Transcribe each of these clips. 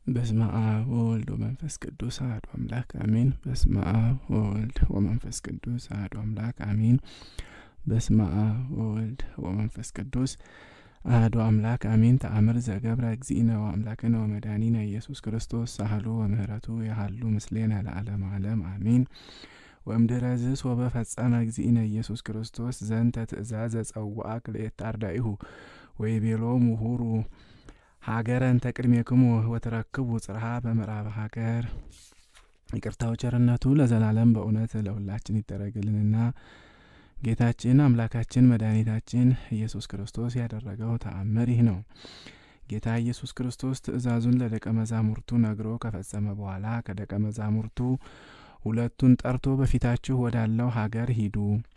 በስመ አብ ወወልድ ወመንፈስ ቅዱስ አሐዱ አምላክ አሜን። በስመ አብ ወወልድ ወመንፈስ ቅዱስ አሐዱ አምላክ አሜን። በስመ አብ ወወልድ ወመንፈስ ቅዱስ አሐዱ አምላክ አሜን። ተአምር ዘገብረ እግዚእነ ወአምላክነ ወመድኃኒነ ኢየሱስ ክርስቶስ ሳህሉ ወምህረቱ ያሃሉ ምስሌነ ለዓለመ ዓለም አሜን። ወእምድኅረ ዝስ ወበፈጸመ እግዚእነ ኢየሱስ ክርስቶስ ዘንተ ትእዛዘ ጸውዐ ክልኤተ አርዳኢሁ ወይቤሎሙ ሁሩ ሀገረን ተቅድሜክሙ ወትረክቡ ጽርሐ በምዕራብ ሀገር። ይቅርታው ቸርነቱ ለዘላለም በእውነት ለሁላችን ይደረግልንና ጌታችን አምላካችን መድኃኒታችን ኢየሱስ ክርስቶስ ያደረገው ተአምር ይህ ነው። ጌታ ኢየሱስ ክርስቶስ ትእዛዙን ለደቀ መዛሙርቱ ነግሮ ከፈጸመ በኋላ ከደቀ መዛሙርቱ ሁለቱን ጠርቶ በፊታችሁ ወዳለው ሀገር ሂዱ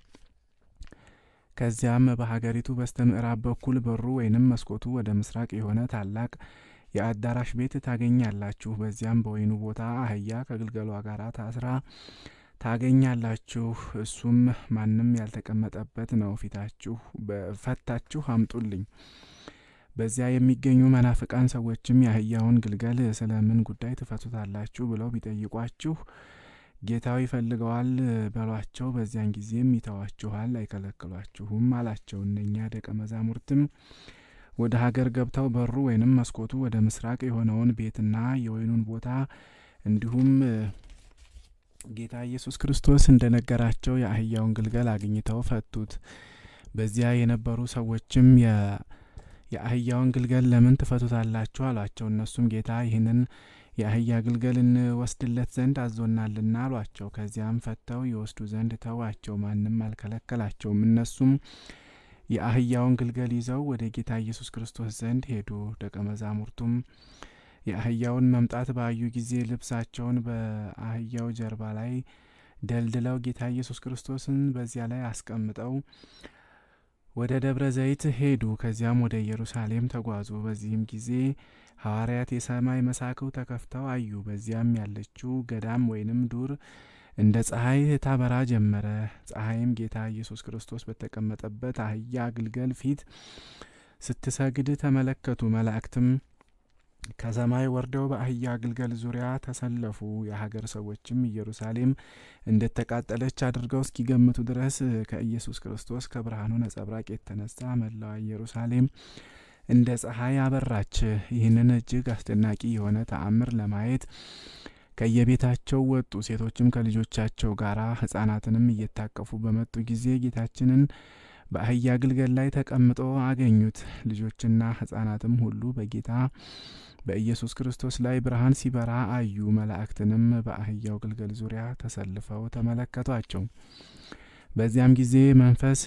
ከዚያም በሀገሪቱ በስተ ምዕራብ በኩል በሩ ወይንም መስኮቱ ወደ ምስራቅ የሆነ ታላቅ የአዳራሽ ቤት ታገኛላችሁ። በዚያም በወይኑ ቦታ አህያ ከግልገሏ ጋር ታስራ ታገኛላችሁ። እሱም ማንም ያልተቀመጠበት ነው። ፊታችሁ በፈታችሁ አምጡልኝ። በዚያ የሚገኙ መናፍቃን ሰዎችም የአህያውን ግልገል ስለምን ጉዳይ ትፈቱታላችሁ ብለው ቢጠይቋችሁ ጌታው ይፈልገዋል በሏቸው። በዚያን ጊዜም ይተዋችኋል፣ አይከለክሏችሁም አላቸው። እነኛ ደቀ መዛሙርትም ወደ ሀገር ገብተው በሩ ወይንም መስኮቱ ወደ ምስራቅ የሆነውን ቤትና የወይኑን ቦታ እንዲሁም ጌታ ኢየሱስ ክርስቶስ እንደ ነገራቸው የአህያውን ግልገል አግኝተው ፈቱት። በዚያ የነበሩ ሰዎችም የአህያውን ግልገል ለምን ትፈቱታላችሁ አሏቸው። እነሱም ጌታ ይህንን የአህያ ግልገል እንወስድለት ዘንድ አዞናልና አሏቸው። ከዚያም ፈተው ይወስዱ ዘንድ ተዋቸው፣ ማንም አልከለከላቸውም። እነሱም የአህያውን ግልገል ይዘው ወደ ጌታ ኢየሱስ ክርስቶስ ዘንድ ሄዱ። ደቀ መዛሙርቱም የአህያውን መምጣት ባዩ ጊዜ ልብሳቸውን በአህያው ጀርባ ላይ ደልድለው ጌታ ኢየሱስ ክርስቶስን በዚያ ላይ አስቀምጠው ወደ ደብረ ዘይት ሄዱ። ከዚያም ወደ ኢየሩሳሌም ተጓዙ። በዚህም ጊዜ ሐዋርያት የሰማይ መሳክው ተከፍተው አዩ። በዚያም ያለችው ገዳም ወይንም ዱር እንደ ፀሐይ ታበራ ጀመረ። ፀሐይም ጌታ ኢየሱስ ክርስቶስ በተቀመጠበት አህያ ግልገል ፊት ስትሰግድ ተመለከቱ። መላእክትም ከሰማይ ወርደው በአህያ ግልገል ዙሪያ ተሰለፉ። የሀገር ሰዎችም ኢየሩሳሌም እንደተቃጠለች አድርገው እስኪገምቱ ድረስ ከኢየሱስ ክርስቶስ ከብርሃኑ ነጸብራቅ የተነሳ መላዋ ኢየሩሳሌም እንደ ፀሐይ አበራች። ይህንን እጅግ አስደናቂ የሆነ ተአምር ለማየት ከየቤታቸው ወጡ። ሴቶችም ከልጆቻቸው ጋር ሕፃናትንም እየታቀፉ በመጡ ጊዜ ጌታችንን በአህያ ግልገል ላይ ተቀምጦ አገኙት። ልጆችና ሕፃናትም ሁሉ በጌታ በኢየሱስ ክርስቶስ ላይ ብርሃን ሲበራ አዩ። መላእክትንም በአህያው ግልገል ዙሪያ ተሰልፈው ተመለከቷቸው። በዚያም ጊዜ መንፈስ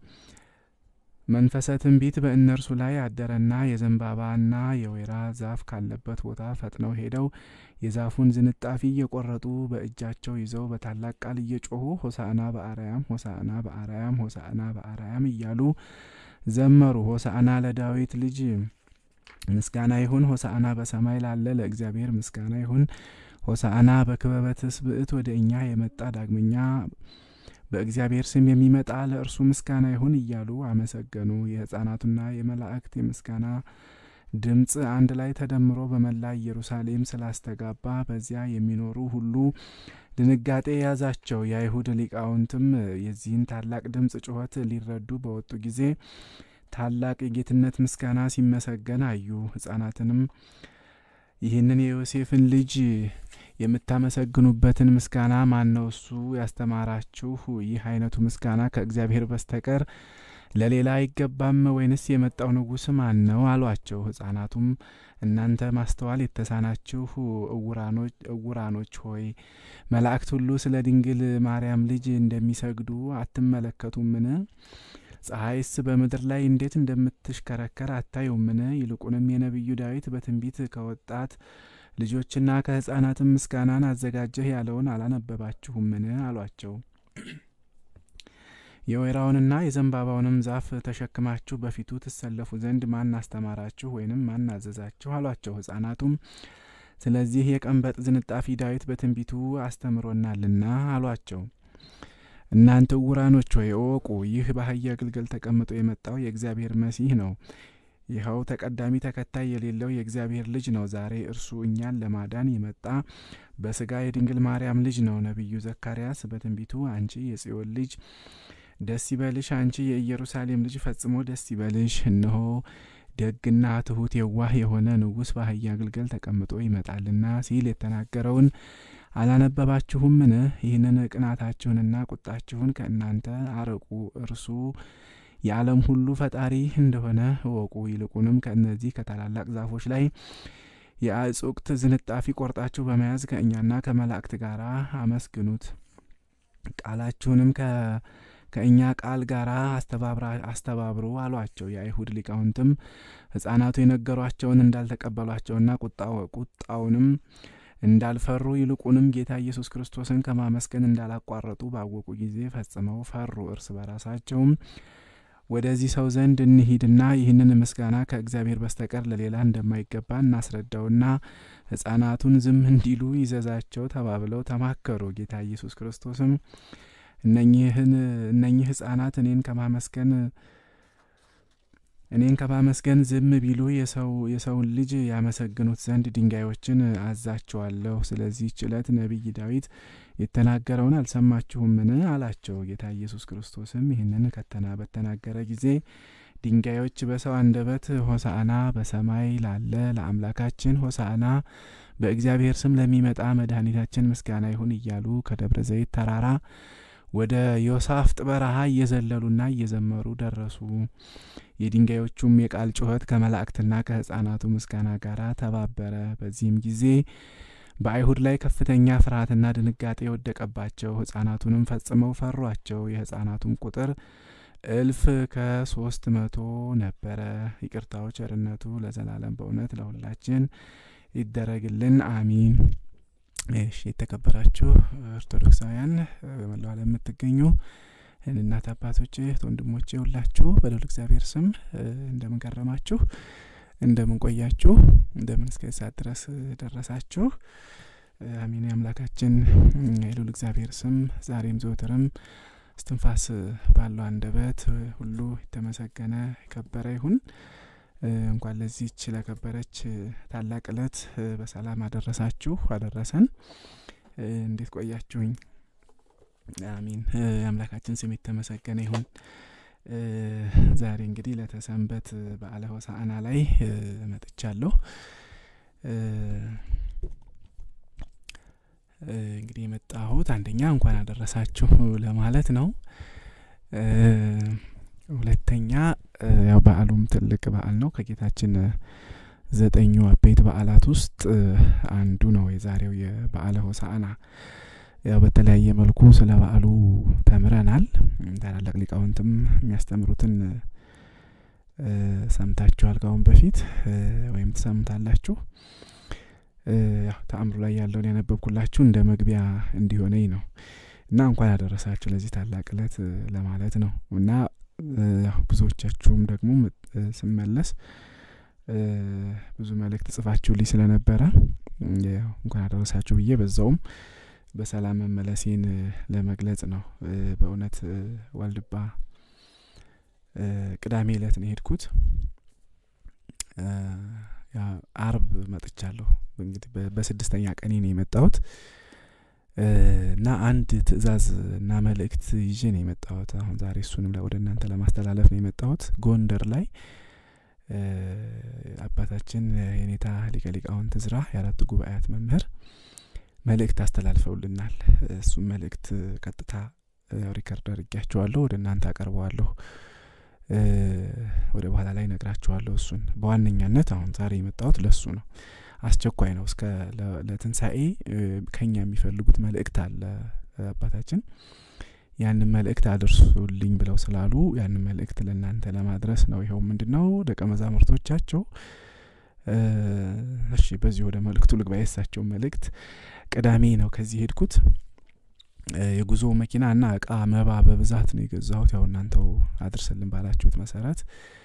መንፈሰ ትንቢት በእነርሱ ላይ አደረና የዘንባባና የወይራ ዛፍ ካለበት ቦታ ፈጥነው ሄደው የዛፉን ዝንጣፊ እየቆረጡ በእጃቸው ይዘው በታላቅ ቃል እየጮኹ ሆሳዕና በአርያም ሆሳዕና በአርያም ሆሳዕና በአርያም እያሉ ዘመሩ። ሆሳዕና ለዳዊት ልጅ ምስጋና ይሁን፣ ሆሳዕና በሰማይ ላለ ለእግዚአብሔር ምስጋና ይሁን፣ ሆሳዕና በክበበ ትስብእት ወደ እኛ የመጣ ዳግመኛ በእግዚአብሔር ስም የሚመጣ ለእርሱ ምስጋና ይሁን እያሉ አመሰገኑ። የሕፃናቱና የመላእክት የምስጋና ድምፅ አንድ ላይ ተደምሮ በመላ ኢየሩሳሌም ስላስተጋባ በዚያ የሚኖሩ ሁሉ ድንጋጤ የያዛቸው። የአይሁድ ሊቃውንትም የዚህን ታላቅ ድምፅ ጩኸት ሊረዱ በወጡ ጊዜ ታላቅ የጌትነት ምስጋና ሲመሰገን አዩ። ሕፃናትንም ይህንን የዮሴፍን ልጅ የምታመሰግኑበትን ምስጋና ማን ነው እሱ ያስተማራችሁ? ይህ አይነቱ ምስጋና ከእግዚአብሔር በስተቀር ለሌላ አይገባም ወይንስ የመጣው ንጉሥ ማን ነው አሏቸው። ሕፃናቱም እናንተ ማስተዋል የተሳናችሁ እውራኖች ሆይ መላእክት ሁሉ ስለ ድንግል ማርያም ልጅ እንደሚሰግዱ አትመለከቱምን? ፀሐይስ በምድር ላይ እንዴት እንደምትሽከረከር አታዩምን? ይልቁንም የነቢዩ ዳዊት በትንቢት ከወጣት ልጆችና ከሕፃናትም ምስጋናን አዘጋጀህ ያለውን አላነበባችሁምን? አሏቸው። የወይራውንና የዘንባባውንም ዛፍ ተሸክማችሁ በፊቱ ትሰለፉ ዘንድ ማን አስተማራችሁ ወይንም ማን አዘዛችሁ? አሏቸው። ሕፃናቱም ስለዚህ የቀንበጥ ዝንጣፊ ዳዊት በትንቢቱ አስተምሮናልና አሏቸው። እናንተ ዕውራኖች ሆይ እወቁ፣ ይህ በአህያ ግልገል ተቀምጦ የመጣው የእግዚአብሔር መሲህ ነው። ይኸው ተቀዳሚ ተከታይ የሌለው የእግዚአብሔር ልጅ ነው። ዛሬ እርሱ እኛን ለማዳን የመጣ በስጋ የድንግል ማርያም ልጅ ነው። ነቢዩ ዘካርያስ በትንቢቱ አንቺ የጽዮን ልጅ ደስ ይበልሽ፣ አንቺ የኢየሩሳሌም ልጅ ፈጽሞ ደስ ይበልሽ፣ እነሆ ደግና ትሑት የዋህ የሆነ ንጉሥ በአህያ ግልገል ተቀምጦ ይመጣልና ሲል የተናገረውን አላነበባችሁምን? ይህንን ቅናታችሁንና ቁጣችሁን ከእናንተ አርቁ፣ እርሱ የዓለም ሁሉ ፈጣሪ እንደሆነ እወቁ። ይልቁንም ከእነዚህ ከታላላቅ ዛፎች ላይ የአጽቅት ዝንጣፊ ቆርጣችሁ በመያዝ ከእኛና ከመላእክት ጋር አመስግኑት። ቃላችሁንም ከእኛ ቃል ጋር አስተባብሩ አሏቸው። የአይሁድ ሊቃውንትም ሕፃናቱ የነገሯቸውን እንዳልተቀበሏቸውና ቁጣውንም እንዳልፈሩ ይልቁንም ጌታ ኢየሱስ ክርስቶስን ከማመስገን እንዳላቋረጡ ባወቁ ጊዜ ፈጽመው ፈሩ። እርስ በራሳቸውም ወደዚህ ሰው ዘንድ እንሂድና ይህንን ምስጋና ከእግዚአብሔር በስተቀር ለሌላ እንደማይገባ እናስረዳውና ሕፃናቱን ዝም እንዲሉ ይዘዛቸው ተባብለው ተማከሩ። ጌታ ኢየሱስ ክርስቶስም እነኚህን እነኚህ ሕፃናት እኔን ከማመስገን እኔን ከማመስገን ዝም ቢሉ የሰው የሰውን ልጅ ያመሰግኑት ዘንድ ድንጋዮችን አዛቸዋለሁ። ስለዚህ ችለት ነቢይ ዳዊት የተናገረውን አልሰማችሁምን? አላቸው። ጌታ ኢየሱስ ክርስቶስም ይህንን ከተና በተናገረ ጊዜ ድንጋዮች በሰው አንደበት ሆሳዕና በሰማይ ላለ ለአምላካችን ሆሳዕና በእግዚአብሔር ስም ለሚመጣ መድኃኒታችን ምስጋና ይሁን እያሉ ከደብረ ዘይት ተራራ ወደ ዮሳፍጥ በረሃ እየዘለሉና እየዘመሩ ደረሱ። የድንጋዮቹም የቃል ጩኸት ከመላእክትና ከሕፃናቱ ምስጋና ጋር ተባበረ። በዚህም ጊዜ በአይሁድ ላይ ከፍተኛ ፍርሃትና ድንጋጤ የወደቀባቸው፣ ሕፃናቱንም ፈጽመው ፈሯቸው። የሕፃናቱም ቁጥር እልፍ ከሶስት መቶ ነበረ። ይቅርታው ቸርነቱ ለዘላለም በእውነት ለሁላችን ይደረግልን፣ አሚን። እሺ የተከበራችሁ ኦርቶዶክሳውያን በመላው ዓለም የምትገኙ እናት አባቶቼ፣ እህት ወንድሞቼ ሁላችሁ በልዑል እግዚአብሔር ስም እንደምን ከረማችሁ? እንደምን ቆያችሁ? እንደምን እስከ ሰዓት ድረስ ደረሳችሁ? አሚን። የአምላካችን የልዑል እግዚአብሔር ስም ዛሬም ዘወትርም እስትንፋስ ባለው አንደበት ሁሉ የተመሰገነ የከበረ ይሁን። እንኳን ለዚህች ለከበረች ታላቅ ዕለት በሰላም አደረሳችሁ አደረሰን። እንዴት ቆያችሁኝ? አሚን። የአምላካችን ስም የተመሰገነ ይሁን። ዛሬ እንግዲህ ለተሰንበት በዓለ ሆሳዕና ላይ መጥቻለሁ። እንግዲህ የመጣሁት አንደኛ እንኳን አደረሳችሁ ለማለት ነው። ሁለተኛ ያው በዓሉም ትልቅ በዓል ነው። ከጌታችን ዘጠኙ አበይት በዓላት ውስጥ አንዱ ነው የዛሬው የበዓለ ሆሳዕና። ያው በተለያየ መልኩ ስለ በዓሉ ተምረናል። ታላላቅ ሊቃውንትም የሚያስተምሩትን ሰምታችኋል ከአሁን በፊት ወይም ትሰምታላችሁ። ያው ተአምሩ ላይ ያለውን ያነበብኩላችሁ እንደ መግቢያ እንዲሆነኝ ነው እና እንኳን ያደረሳችሁ ለዚህ ታላቅ ዕለት ለማለት ነው እና ያው ብዙዎቻችሁም ደግሞ ስመለስ ብዙ መልእክት ጽፋችሁልኝ ስለነበረ ያው እንኳን አደረሳችሁ ብዬ በዛውም በሰላም መመለሴን ለመግለጽ ነው። በእውነት ዋልድባ ቅዳሜ ዕለት ነው የሄድኩት። አርብ መጥቻለሁ። እንግዲህ በስድስተኛ ቀኔ ነው የመጣሁት እና አንድ ትዕዛዝ እና መልእክት ይዤ ነው የመጣሁት። አሁን ዛሬ እሱንም ወደ እናንተ ለማስተላለፍ ነው የመጣሁት። ጎንደር ላይ አባታችን የኔታ ሊቀ ሊቃውንት ዕዝራ የአራቱ ጉባኤያት መምህር መልእክት አስተላልፈውልናል። እሱም መልእክት ቀጥታ ሪከርድ አድርጊያቸዋለሁ፣ ወደ እናንተ አቀርበዋለሁ። ወደ በኋላ ላይ ነግራችኋለሁ። እሱን በዋነኛነት አሁን ዛሬ የመጣሁት ለሱ ነው። አስቸኳይ ነው። እስከ ለትንሣኤ ከኛ የሚፈልጉት መልእክት አለ። አባታችን ያንን መልእክት አድርሱልኝ ብለው ስላሉ ያንን መልእክት ለእናንተ ለማድረስ ነው። ይኸው ምንድን ነው ደቀ መዛሙርቶቻቸው እሺ፣ በዚህ ወደ መልእክቱ ልግባ። የእሳቸው መልእክት ቅዳሜ ነው ከዚህ ሄድኩት። የጉዞ መኪና እና እቃ መባ በብዛት ነው የገዛሁት። ያው እናንተው አድርስልን ባላችሁት መሰረት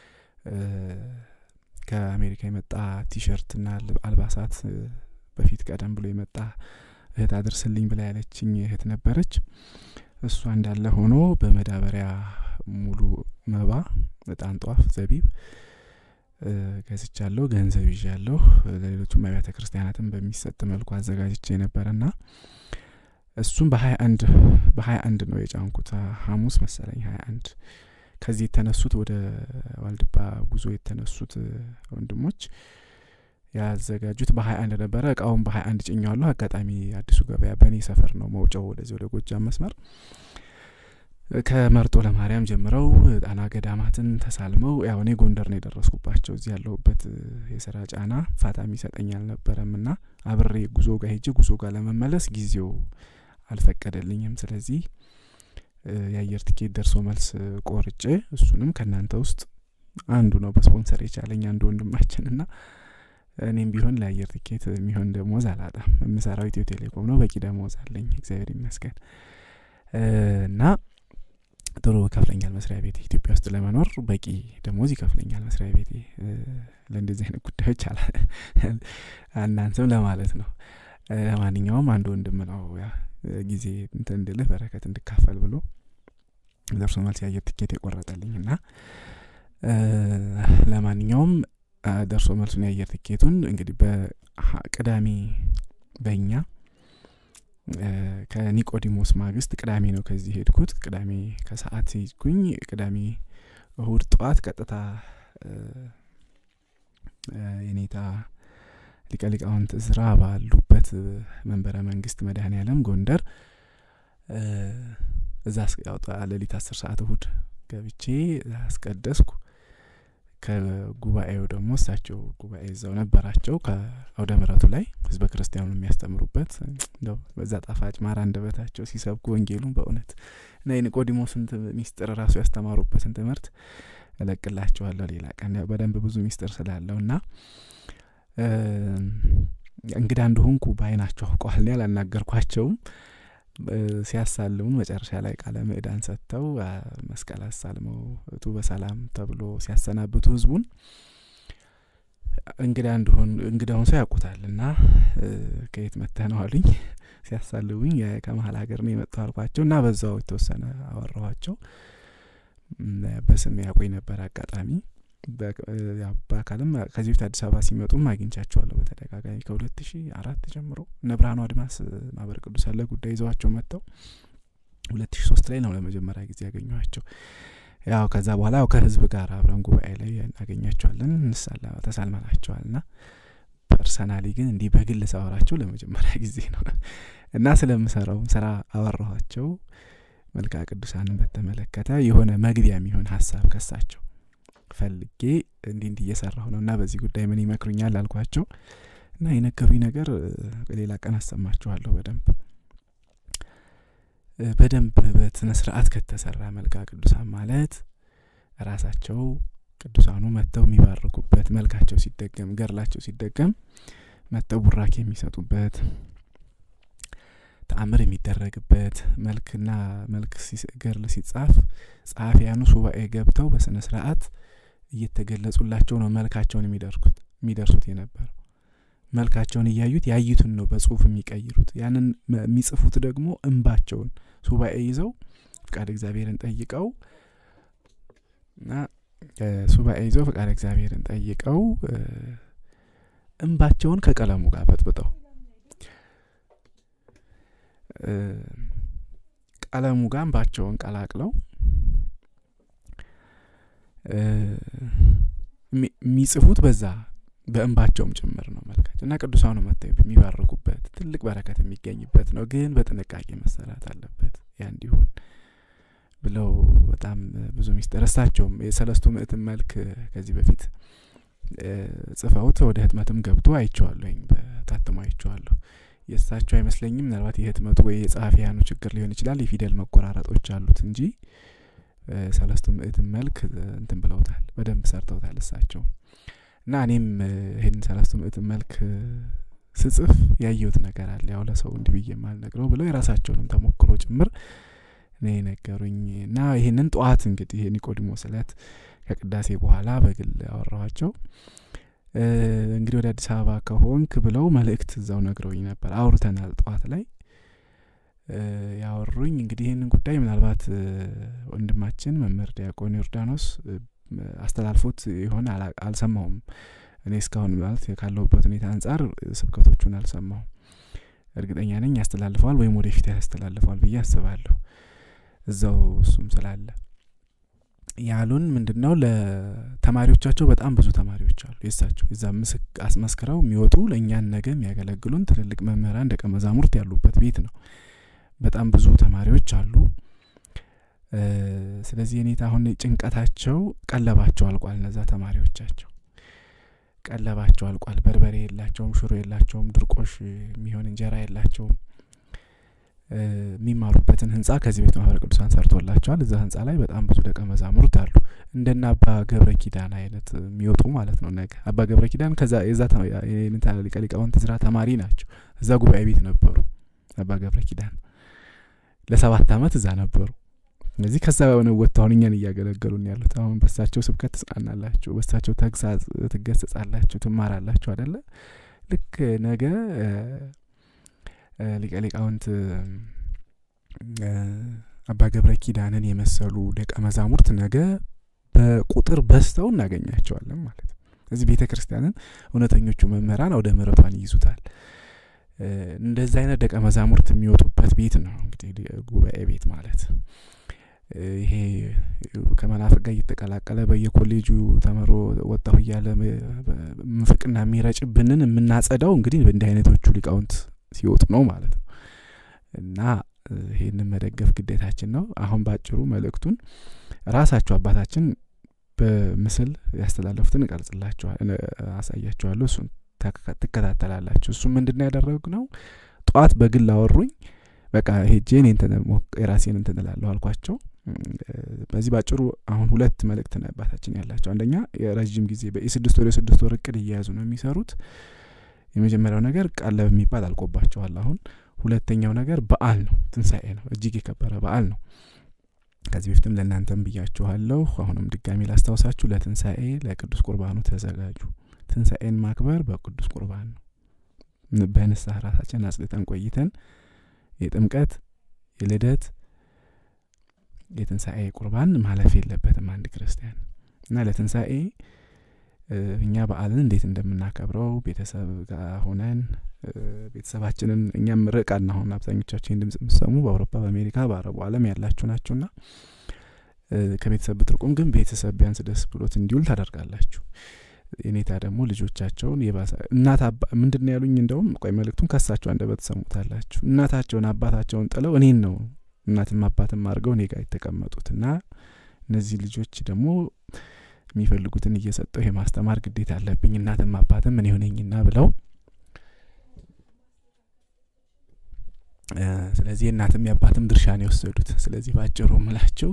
ከአሜሪካ የመጣ ቲሸርትና አልባሳት በፊት ቀደም ብሎ የመጣ እህት አድርስልኝ ብላ ያለችኝ እህት ነበረች። እሷ እንዳለ ሆኖ በመዳበሪያ ሙሉ መባ፣ እጣን፣ ጧፍ፣ ዘቢብ ገዝቻለሁ። ገንዘብ ይዣለሁ። ለሌሎቹም አብያተ ክርስቲያናትም በሚሰጥ መልኩ አዘጋጅቼ ነበረና እሱም በሀያ አንድ በሀያ አንድ ነው የጫንኩት ሐሙስ መሰለኝ ሀያ አንድ ከዚህ የተነሱት ወደ ዋልድባ ጉዞ የተነሱት ወንድሞች ያዘጋጁት በሀያ አንድ ነበረ። እቃውን በሀያ አንድ ጭኘዋለሁ። አጋጣሚ አዲሱ ገበያ በእኔ ሰፈር ነው መውጫው ወደዚህ ወደ ጎጃም መስመር ከመርጦ ለማርያም ጀምረው ጣና ገዳማትን ተሳልመው ያው እኔ ጎንደር ነው የደረስኩባቸው። እዚህ ያለሁበት የስራ ጫና ፋታ የሚሰጠኝ አልነበረም እና አብሬ ጉዞ ጋር ሄጄ ጉዞ ጋር ለመመለስ ጊዜው አልፈቀደልኝም። ስለዚህ የአየር ትኬት ደርሶ መልስ ቆርጬ እሱንም ከእናንተ ውስጥ አንዱ ነው በስፖንሰር የቻለኝ አንዱ ወንድማችን እና እኔም ቢሆን ለአየር ትኬት የሚሆን ደሞዝ አላጣም። የምሰራው ኢትዮ ቴሌኮም ነው። በቂ ደሞዝ አለኝ እግዚአብሔር ይመስገን እና ጥሩ ይከፍለኛል መስሪያ ቤቴ። ኢትዮጵያ ውስጥ ለመኖር በቂ ደሞዝ ይከፍለኛል መስሪያ ቤቴ። ለእንደዚህ አይነት ጉዳዮች አናንስም ለማለት ነው። ለማንኛውም አንድ ወንድም ነው ያ ጊዜ እንትን እንድልህ በረከት እንድካፈል ብሎ ደርሶ መልስ የአየር ትኬት የቆረጠልኝ እና ለማንኛውም ደርሶ መልሱን የአየር ትኬቱን እንግዲህ በቅዳሜ በእኛ ከኒቆዲሞስ ማግስት ቅዳሜ ነው ከዚህ ሄድኩት። ቅዳሜ ከሰዓት ሄድኩኝ። ቅዳሜ እሁድ ጠዋት ቀጥታ የኔታ ሊቀ ሊቃውንት እዝራ ባሉበት መንበረ መንግስት መድኃኔ ዓለም ጎንደር እዛ ያውጣ ሌሊት አስር ሰዓት እሁድ ገብቼ አስቀደስኩ። ከጉባኤው ደግሞ እሳቸው ጉባኤ እዛው ነበራቸው ከአውደ ምረቱ ላይ ህዝበ ክርስቲያኑ የሚያስተምሩበት እንደው በዛ ጣፋጭ ማር አንደበታቸው ሲሰብኩ ወንጌሉን በእውነት እና የኒቆዲሞስን ሚስጥር ራሱ ያስተማሩበትን ትምህርት እለቅላቸዋለሁ ሌላ ቀን በደንብ ብዙ ሚስጥር ስላለው እና እንግዳ እንደሆንኩ በአይናቸው አውቀዋል። ያላናገርኳቸውም ሲያሳልሙን መጨረሻ ላይ ቃለ ምዕዳን ሰጥተው መስቀል አሳልመው እቱ በሰላም ተብሎ ሲያሰናብቱ ህዝቡን እንግዳ እንደሆን እንግዳውን ሰው ያውቁታል እና ከየት መጥተህ ነው አሉኝ። ሲያሳልቡኝ ከመሀል ሀገር ነው የመጣሁ አልኳቸው እና በዛው የተወሰነ አወራኋቸው። በስም ያውቁኝ ነበር አጋጣሚ በአካልም ከዚህ በፊት አዲስ አበባ ሲመጡም አግኝቻቸዋለሁ በተደጋጋሚ ከሁለት ሺ አራት ጀምሮ እነ ብርሃኑ አድማስ ማህበረ ቅዱስ ያለ ጉዳይ ይዘዋቸው መጥተው ሁለት ሺ ሶስት ላይ ነው ለመጀመሪያ ጊዜ ያገኘኋቸው። ያው ከዛ በኋላ ያው ከህዝብ ጋር አብረን ጉባኤ ላይ እናገኛቸዋለን እንሳላ ተሳልመናቸዋል ና ፐርሰናሊ ግን እንዲህ በግል ሳወራቸው ለመጀመሪያ ጊዜ ነው እና ስለምሰራውም ስራ አወራኋቸው። መልክዓ ቅዱሳንን በተመለከተ የሆነ መግቢያ የሚሆን ሀሳብ ከሳቸው ፈልጌ እንዲህ እንዲህ እየሰራሁ ነው እና በዚህ ጉዳይ ምን ይመክሩኛል አልኳቸው እና የነገሩኝ ነገር በሌላ ቀን አሰማችኋለሁ። በደንብ በደንብ በስነ ስርዓት ከተሰራ መልክዓ ቅዱሳን ማለት ራሳቸው ቅዱሳኑ መጥተው የሚባርኩበት መልካቸው ሲደገም ገርላቸው ሲደገም መጥተው ቡራኬ የሚሰጡበት ተአምር የሚደረግበት መልክና መልክ ገርል ሲጻፍ ጸሐፊያኑ ሱባኤ ገብተው በስነ ስርዓት እየተገለጹላቸው ነው መልካቸውን የሚደርኩት የሚደርሱት የነበረው መልካቸውን እያዩት ያዩትን ነው በጽሁፍ የሚቀይሩት። ያንን የሚጽፉት ደግሞ እንባቸውን ሱባኤ ይዘው ፍቃድ እግዚአብሔርን ጠይቀው እና ሱባኤ ይዘው ፍቃድ እግዚአብሔርን ጠይቀው እንባቸውን ከቀለሙ ጋር በጥብጠው ቀለሙ ጋር እንባቸውን ቀላቅለው የሚጽፉት በዛ በእንባቸውም ጭምር ነው መልካቸው እና ቅዱሳኑ መጥተው የሚባርኩበት ትልቅ በረከት የሚገኝበት ነው። ግን በጥንቃቄ መሰራት አለበት ያ እንዲሆን ብለው በጣም ብዙ ሚስጥር እሳቸውም የሰለስቱ ምዕትን መልክ ከዚህ በፊት ጽፈውት ወደ ህትመትም ገብቶ አይቼዋለሁኝ፣ በታትሞ አይቼዋለሁ። የእሳቸው አይመስለኝም። ምናልባት የህትመቱ ወይ የጸሐፊያኑ ችግር ሊሆን ይችላል። የፊደል መቆራረጦች አሉት እንጂ ሰለስቱ ምዕትን መልክ እንትን ብለውታል፣ በደንብ ሰርተውታል እሳቸው እና እኔም ይህን ሰለስቱ ምዕትን መልክ ስጽፍ ያየሁት ነገር አለ። ያው ለሰው እንዲህ ብዬ የማልነግረው ብለው የራሳቸውንም ተሞክሮ ጭምር ነው የነገሩኝ። እና ይህንን ጠዋት እንግዲህ የኒቆዲሞስ እለት ከቅዳሴ በኋላ በግል ያወራኋቸው እንግዲህ ወደ አዲስ አበባ ከሆንክ ብለው መልእክት እዛው ነግረውኝ ነበር። አውርተናል ጠዋት ላይ ያወሩኝ እንግዲህ ይህንን ጉዳይ ምናልባት ወንድማችን መምህር ዲያቆን ዮርዳኖስ አስተላልፎት የሆነ አልሰማውም። እኔ እስካሁን ማለት ካለሁበት ሁኔታ አንጻር ስብከቶቹን አልሰማውም። እርግጠኛ ነኝ ያስተላልፈዋል ወይም ወደፊት ያስተላልፈዋል ብዬ አስባለሁ። እዛው እሱም ስላለ ያሉን ምንድን ነው ለተማሪዎቻቸው በጣም ብዙ ተማሪዎች አሉ የሳቸው እዛ ምስክ አስመስክረው የሚወጡ ለእኛን ነገ የሚያገለግሉን ትልልቅ መምህራን ደቀ መዛሙርት ያሉበት ቤት ነው። በጣም ብዙ ተማሪዎች አሉ። ስለዚህ የኔታ አሁን ጭንቀታቸው ቀለባቸው አልቋል። እነዛ ተማሪዎቻቸው ቀለባቸው አልቋል። በርበሬ የላቸውም፣ ሽሮ የላቸውም፣ ድርቆሽ የሚሆን እንጀራ የላቸውም። የሚማሩበትን ህንጻ ከዚህ ቤት ማህበረ ቅዱሳን ሰርቶላቸዋል። እዛ ህንጻ ላይ በጣም ብዙ ደቀ መዛሙርት አሉ። እንደነ አባ ገብረ ኪዳን አይነት የሚወጡ ማለት ነው። ነገ አባ ገብረ ኪዳን ከዛ የዛ ሊቀ ሊቃውንት ዝራ ተማሪ ናቸው። እዛ ጉባኤ ቤት ነበሩ። አባ ገብረ ኪዳን ለሰባት አመት እዛ ነበሩ። እነዚህ ከዛ በሆነ ወጥተው አሁን እኛን እያገለገሉን ያሉት አሁን በሳቸው ስብከት ትጽናናላችሁ፣ በሳቸው ተግሳጽ ትገሰጻላችሁ፣ ትማራላችሁ አደለ? ልክ ነገ ሊቀ ሊቃውንት አባ ገብረ ኪዳንን የመሰሉ ደቀ መዛሙርት ነገ በቁጥር በዝተው እናገኛቸዋለን ማለት ነው። እዚህ ቤተ ክርስቲያንን እውነተኞቹ መምህራን ወደ ምሕረቷን ይይዙታል። እንደዚህ አይነት ደቀ መዛሙርት የሚወጡበት ቤት ነው እንግዲህ ጉባኤ ቤት ማለት ይሄ ከመናፍቅ ጋር እየተቀላቀለ በየኮሌጁ ተምሮ ወጣሁ እያለ ምፍቅና የሚረጭብንን የምናጸዳው እንግዲህ እንዲህ አይነቶቹ ሊቃውንት ሲወጡ ነው ማለት ነው። እና ይህንን መደገፍ ግዴታችን ነው። አሁን ባጭሩ መልእክቱን ራሳቸው አባታችን በምስል ያስተላለፉትን እቀርጽላችኋል፣ አሳያችኋለሁ። እሱን ትከታተላላችሁ። እሱ ምንድን ነው ያደረግ ነው? ጠዋት በግል አወሩኝ። በቃ ሄጄ እኔ የራሴን እንትን እላለሁ አልኳቸው። በዚህ ባጭሩ አሁን ሁለት መልእክት ነው አባታችን ያላቸው። አንደኛ የረዥም ጊዜ የስድስት ወር የስድስት ወር እቅድ እየያዙ ነው የሚሰሩት። የመጀመሪያው ነገር ቀለብ የሚባል አልቆባቸዋል። አሁን ሁለተኛው ነገር በዓል ነው፣ ትንሣኤ ነው። እጅግ የከበረ በዓል ነው። ከዚህ በፊትም ለእናንተም ብያችኋለሁ። አሁንም ድጋሚ ላስታውሳችሁ፣ ለትንሣኤ ለቅዱስ ቁርባኑ ተዘጋጁ። ትንሣኤን ማክበር በቅዱስ ቁርባን ነው። በንስሐ ራሳችን አጽድተን ቆይተን የጥምቀት የልደት የትንሣኤ ቁርባን ማለፍ የለበትም አንድ ክርስቲያን እና ለትንሣኤ እኛ በዓልን እንዴት እንደምናከብረው ቤተሰብ ጋር ሆነን ቤተሰባችንን እኛም ርቃን አሁን አብዛኞቻችን ድምጽ የምሰሙ በአውሮፓ በአሜሪካ በአረቡ ዓለም ያላችሁ ናችሁና ከቤተሰብ ብትርቁም ግን ቤተሰብ ቢያንስ ደስ ብሎት እንዲውል ታደርጋላችሁ። የኔታ ደግሞ ልጆቻቸውን የባሰ እናት ምንድን ያሉኝ እንደውም ቆይ መልእክቱን ከሳቸው አንደበት ትሰሙታላችሁ። እናታቸውን አባታቸውን ጥለው እኔን ነው እናትም አባትም አድርገው እኔ ጋር የተቀመጡት እና እነዚህ ልጆች ደግሞ የሚፈልጉትን እየሰጠው የማስተማር ግዴታ አለብኝ እናትም አባትም እኔ ሆነኝና ብለው ስለዚህ የእናትም የአባትም ድርሻ ነው የወሰዱት። ስለዚህ ባጭሩ ምላቸው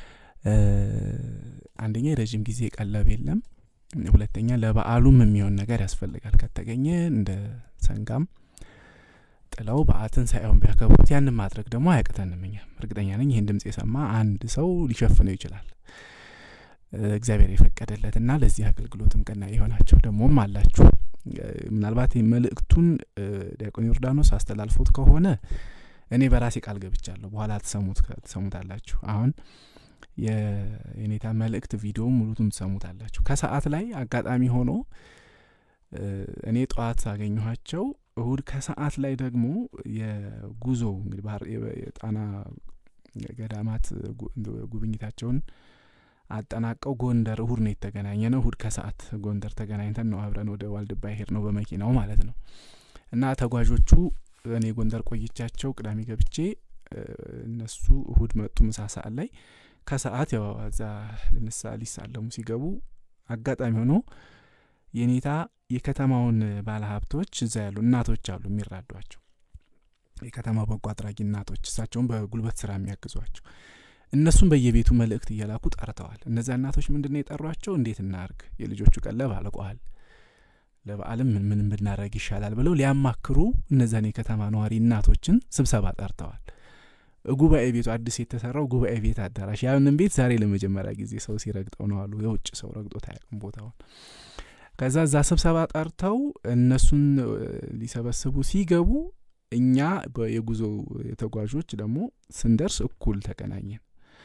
አንደኛ የረዥም ጊዜ ቀለብ የለም። ሁለተኛ ለበዓሉም የሚሆን ነገር ያስፈልጋል። ከተገኘ እንደ ሰንጋም ጥለው በዓትን ሳይሆን ቢያከብሩት ያንን ማድረግ ደግሞ አያቅተንም። እኛም እርግጠኛ ነኝ ይህን ድምጽ የሰማ አንድ ሰው ሊሸፍነው ይችላል። እግዚአብሔር የፈቀደለትና ለዚህ አገልግሎትም ቀና የሆናቸው ደግሞም አላችሁ። ምናልባት መልእክቱን ዲያቆን ዮርዳኖስ አስተላልፎት ከሆነ እኔ በራሴ ቃል ገብቻለሁ። በኋላ ትሰሙታላችሁ። አሁን የኔታ መልእክት ቪዲዮ ሙሉቱም ትሰሙታላችሁ። ከሰዓት ላይ አጋጣሚ ሆኖ እኔ ጠዋት አገኘኋቸው። እሁድ ከሰዓት ላይ ደግሞ የጉዞ እንግዲህ ባህር የጣና ገዳማት ጉብኝታቸውን አጠናቀው ጎንደር እሁድ ነው የተገናኘ ነው። እሁድ ከሰዓት ጎንደር ተገናኝተን ነው አብረን ወደ ዋልድባ ሄድ ነው በመኪናው ማለት ነው። እና ተጓዦቹ እኔ ጎንደር ቆይቻቸው ቅዳሜ ገብቼ እነሱ እሁድ መጡ ምሳ ሰዓት ላይ ከሰዓት ያው እዛ ልንሳ ሊሳለሙ ሲገቡ አጋጣሚ ሆኖ የኔታ የከተማውን ባለሀብቶች እዛ ያሉ እናቶች አሉ የሚራዷቸው የከተማ በጎ አድራጊ እናቶች እሳቸውን በጉልበት ስራ የሚያግዟቸው እነሱም በየቤቱ መልእክት እየላኩ ጠርተዋል። እነዚያ እናቶች ምንድን ነው የጠሯቸው? እንዴት እናርግ፣ የልጆቹ ቀለብ አልቋል፣ ለበዓልም ምን ምን ብናደረግ ይሻላል ብለው ሊያማክሩ እነዚያን የከተማ ነዋሪ እናቶችን ስብሰባ ጠርተዋል። ጉባኤ ቤቱ አዲስ የተሰራው ጉባኤ ቤት አዳራሽ፣ ያንን ቤት ዛሬ ለመጀመሪያ ጊዜ ሰው ሲረግጠው ነው አሉ። የውጭ ሰው ረግጦት አያውቅም ቦታውን። ከዛ እዛ ስብሰባ ጠርተው እነሱን ሊሰበስቡ ሲገቡ እኛ የጉዞ ተጓዦች ደግሞ ስንደርስ እኩል ተገናኘን።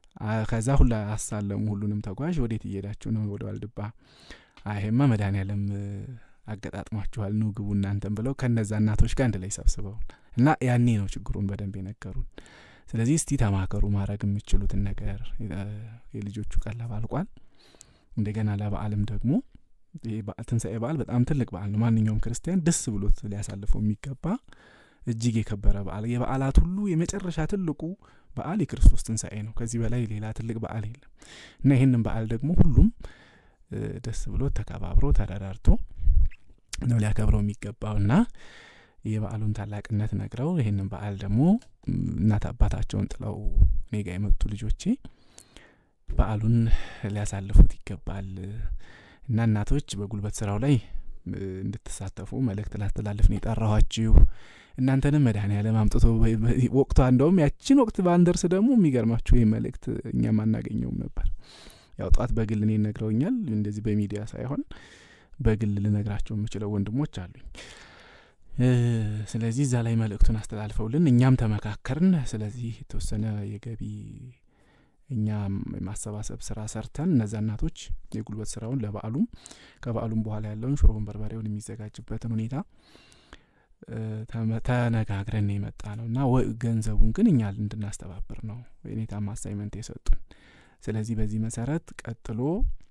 ከዛ ሁላ አሳለሙ ሁሉንም ተጓዥ ወዴት እየሄዳችሁ ነው ወደ ዋልድባ አይሄማ መድኃኔዓለም አገጣጥሟችኋል ኑ ግቡ እናንተን ብለው ከነዛ እናቶች ጋር አንድ ላይ ሰብስበውን እና ያኔ ነው ችግሩን በደንብ የነገሩን ስለዚህ እስቲ ተማከሩ ማድረግ የምችሉትን ነገር የልጆቹ ቀለብ አልቋል እንደገና ለበዓልም ደግሞ ትንሣኤ በዓል በጣም ትልቅ በዓል ነው ማንኛውም ክርስቲያን ደስ ብሎት ሊያሳልፈው የሚገባ እጅግ የከበረ በዓል የበዓላት ሁሉ የመጨረሻ ትልቁ በዓል የክርስቶስ ትንሣኤ ነው ከዚህ በላይ ሌላ ትልቅ በዓል የለም እና ይህንን በዓል ደግሞ ሁሉም ደስ ብሎት ተከባብሮ ተረዳርቶ ነው ሊያከብረው የሚገባው እና የበዓሉን ታላቅነት ነግረው ይህንን በዓል ደግሞ እናት አባታቸውን ጥለው እኔ ጋ የመጡ ልጆቼ በዓሉን ሊያሳልፉት ይገባል እና እናቶች በጉልበት ስራው ላይ እንድትሳተፉ መልእክት ላስተላልፍ ነው የጠራኋችሁ እናንተንም መድኃኔዓለም አምጥቶ ወቅቷ እንደውም ያችን ወቅት ባንደርስ ደግሞ የሚገርማችሁ ይህ መልእክት እኛም አናገኘውም ነበር ያው ጠዋት በግል እኔ ነግረውኛል እንደዚህ በሚዲያ ሳይሆን በግል ልነግራቸው የምችለው ወንድሞች አሉኝ ስለዚህ እዛ ላይ መልእክቱን አስተላልፈውልን እኛም ተመካከርን ስለዚህ የተወሰነ የገቢ እኛ የማሰባሰብ ስራ ሰርተን እነዛ እናቶች የጉልበት ስራውን ለበዓሉም ከበዓሉም በኋላ ያለውን ሽሮውን በርበሬውን የሚዘጋጅበትን ሁኔታ ተነጋግረን የመጣ ነው እና ገንዘቡን ግን እኛ እንድናስተባብር ነው የኔታም አሳይመንት የሰጡን ስለዚህ በዚህ መሰረት ቀጥሎ